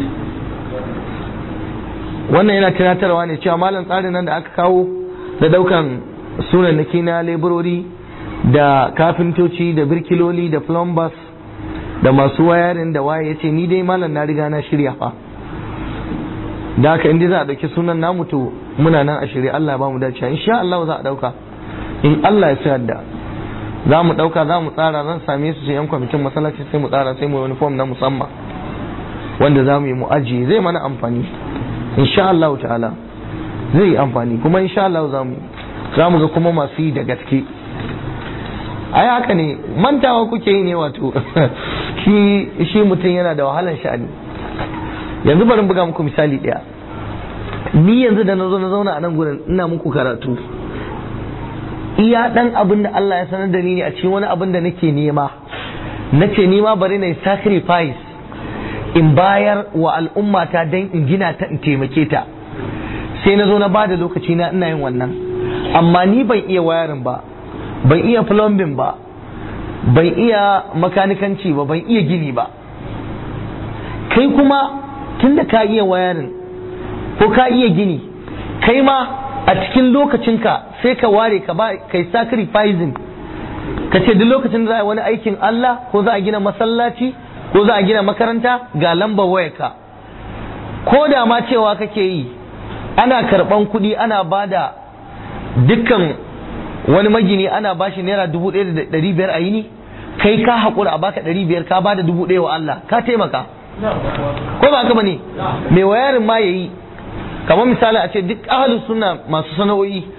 wannan yana tunatarwa ne cewa malam tsarin nan da aka kawo da daukan sunannaki na leburori da kafintoci da birkiloli da plumbers da masu wayarin da waye ya ce ni dai malam na riga na shirya fa da haka inda za a dauki sunan namu to muna nan a shirya Allah ba mu dace insha Allah za a dauka in Allah ya sayar da za mu dauka za mu tsara zan same su sai yan kwamitin masallaci sai mu tsara sai mu wani form na musamman wanda za mu yi mu ajiye zai mana amfani insha Allah ta'ala zai yi amfani kuma insha Allah za mu za mu ga kuma masu yi da gaske ai haka ne mantawa kuke yi ne wato shi shi mutum yana da wahalan sha'ani yanzu bari buga muku misali ɗaya ni yanzu da na zo na zauna a nan gurin ina muku karatu iya dan abin da Allah ya sanar da ni ne a cikin wani abin da nake nema nace ni ma bari na yi sacrifice in bayar wa al'ummata don in gina ta in taimake ta sai na zo na bada lokaci na ina yin wannan amma ni ban iya wayarin ba ban iya plumbing ba ban iya makanikanci ba ban iya gini ba kai kuma tunda ka iya wayarin ko ka iya gini kai ma a cikin lokacinka sai ka ware ka ba kai sacrificing ka ce duk lokacin da za a yi wani aikin Allah ko za a gina masallaci ko za a gina makaranta ga lambar wayarka ko da ma cewa kake yi ana karban kuɗi ana bada dukkan wani magini ana bashi naira dubu ɗaya da ɗari biyar a yini kai ka haƙura a baka ɗari biyar ka bada dubu ɗaya wa Allah ka taimaka ko ba haka bane mai wayarin ma yayi kamar misali a ce duk ahalus suna masu sana'o'i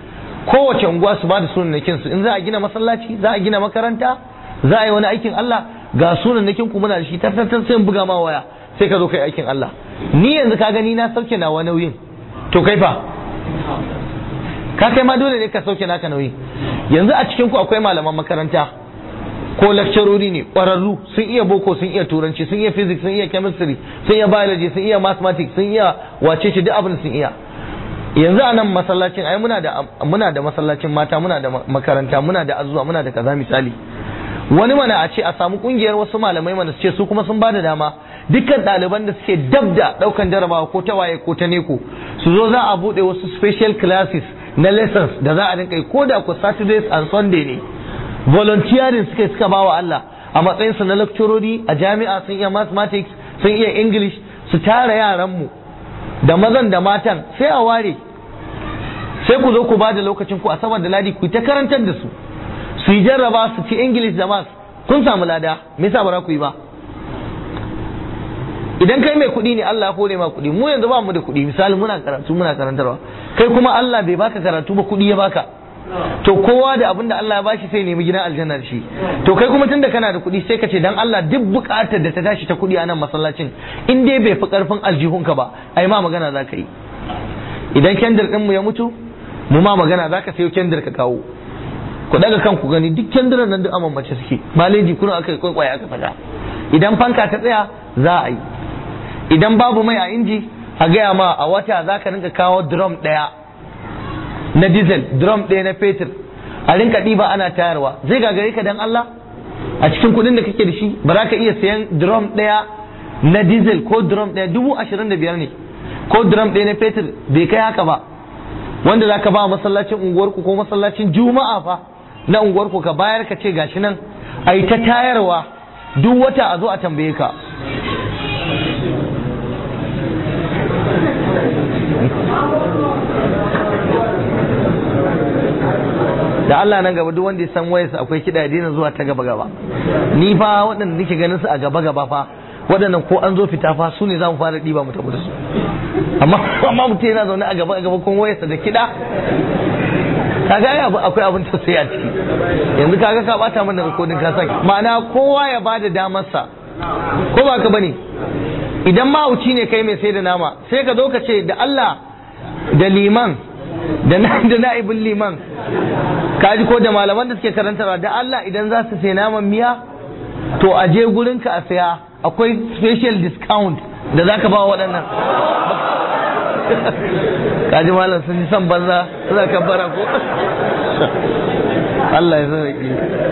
kowace unguwa su ba da sunannakin su in za a gina masallaci za a gina makaranta za a yi wani aikin Allah ga sunannakin ku muna da shi tattattar sai in buga ma waya sai ka zo kai aikin Allah ni yanzu ka gani na sauke nawa nauyin to kai fa ka kai ma dole ne ka sauke naka nauyi yanzu a cikin ku akwai malaman makaranta ko lakcarori ne ƙwararru sun iya boko sun iya turanci sun iya physics sun iya chemistry sun iya biology sun iya mathematics sun iya wace shi duk abin sun iya yanzu a nan masallacin ai muna da muna da masallacin mata muna da makaranta muna da azuwa muna da kaza misali wani mana a ce a samu kungiyar wasu malamai mana su ce su kuma sun bada dama dukkan ɗaliban da suke dab da ɗaukan jarabawa ko ta waye ko ta neko su zo za a buɗe wasu special classes na lessons da za a rinka yi ko da ku saturdays and sunday ne volunteering suka suka bawa Allah a matsayinsu na lecturori a jami'a sun iya mathematics sun iya english su tara yaranmu da mazan da matan sai a ware sai ku zo ku ba da lokacin ku a saman da ladi ku ta karantar da su su yi jarraba su ci english da maths kun samu lada me yasa ba za ku yi ba idan kai mai kuɗi ne Allah ya hore ma kuɗi mu yanzu ba mu da kuɗi misali muna karatu muna karantarwa kai kuma Allah bai baka karatu ba kuɗi ya baka to kowa da abin da Allah ya bashi sai nemi gidan aljanna da shi to kai kuma tunda kana da kuɗi sai ka ce dan Allah duk buƙatar da ta tashi ta kuɗi a nan masallacin in dai bai fi ƙarfin aljihunka ba ai ma magana za ka yi idan kendir ɗinmu ya mutu mu ma magana za ka sayo kendir ka kawo ku daga kanku gani duk kendiran nan duk aman mace suke maleji kuna aka yi kwaikwaye aka saka idan fanka ta tsaya za a yi idan babu mai a inji a gaya ma a wata za ka rinka kawo drum ɗaya na diesel drum ɗaya na fetur a rinka ɗiba ana tayarwa zai gagare ka dan Allah a cikin kuɗin da kake da shi ba za ka iya sayan drum ɗaya na diesel ko drum ɗaya dubu ashirin da biyar ne ko drum ɗaya na fetur bai kai haka ba wanda za ka ba masallacin unguwarku ko masallacin juma'a fa na unguwarku ka bayar ka ce gashi nan a yi ta tayarwa duk wata a zo a tambaye ka da Allah nan gaba duk wanda ya san wayarsa akwai kiɗa ya daina zuwa ta gaba gaba ni fa waɗanda nake ganin su a gaba gaba fa waɗannan ko an zo fita fa su ne za mu fara ɗiba mu tafi da su amma amma mutum yana zaune a gaba a gaba kuma wayarsa da kiɗa kaga ai abu akwai abin tausayi a ciki yanzu kaga ka bata mana rikodin ka saki ma'ana kowa ya bada damarsa ko ba ka bane idan mahauci ne kai mai sai da nama sai ka zo ka ce da Allah da liman da da na'ibin liman kaji ko da malaman da suke karantarwa da Allah idan za su sai naman miya to a je gurin ka a saya akwai special discount da za ka ba waɗannan kaji malam sun ji son banza suna kabbara ko Allah ya sauke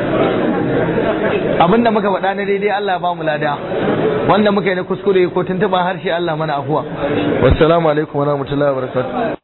abinda muka faɗa na daidai Allah ba mu lada wanda muka yi na kuskure ko tuntuɓa harshe Allah mana afuwa wassalamu alaikum wa rahmatullahi wa barakatuh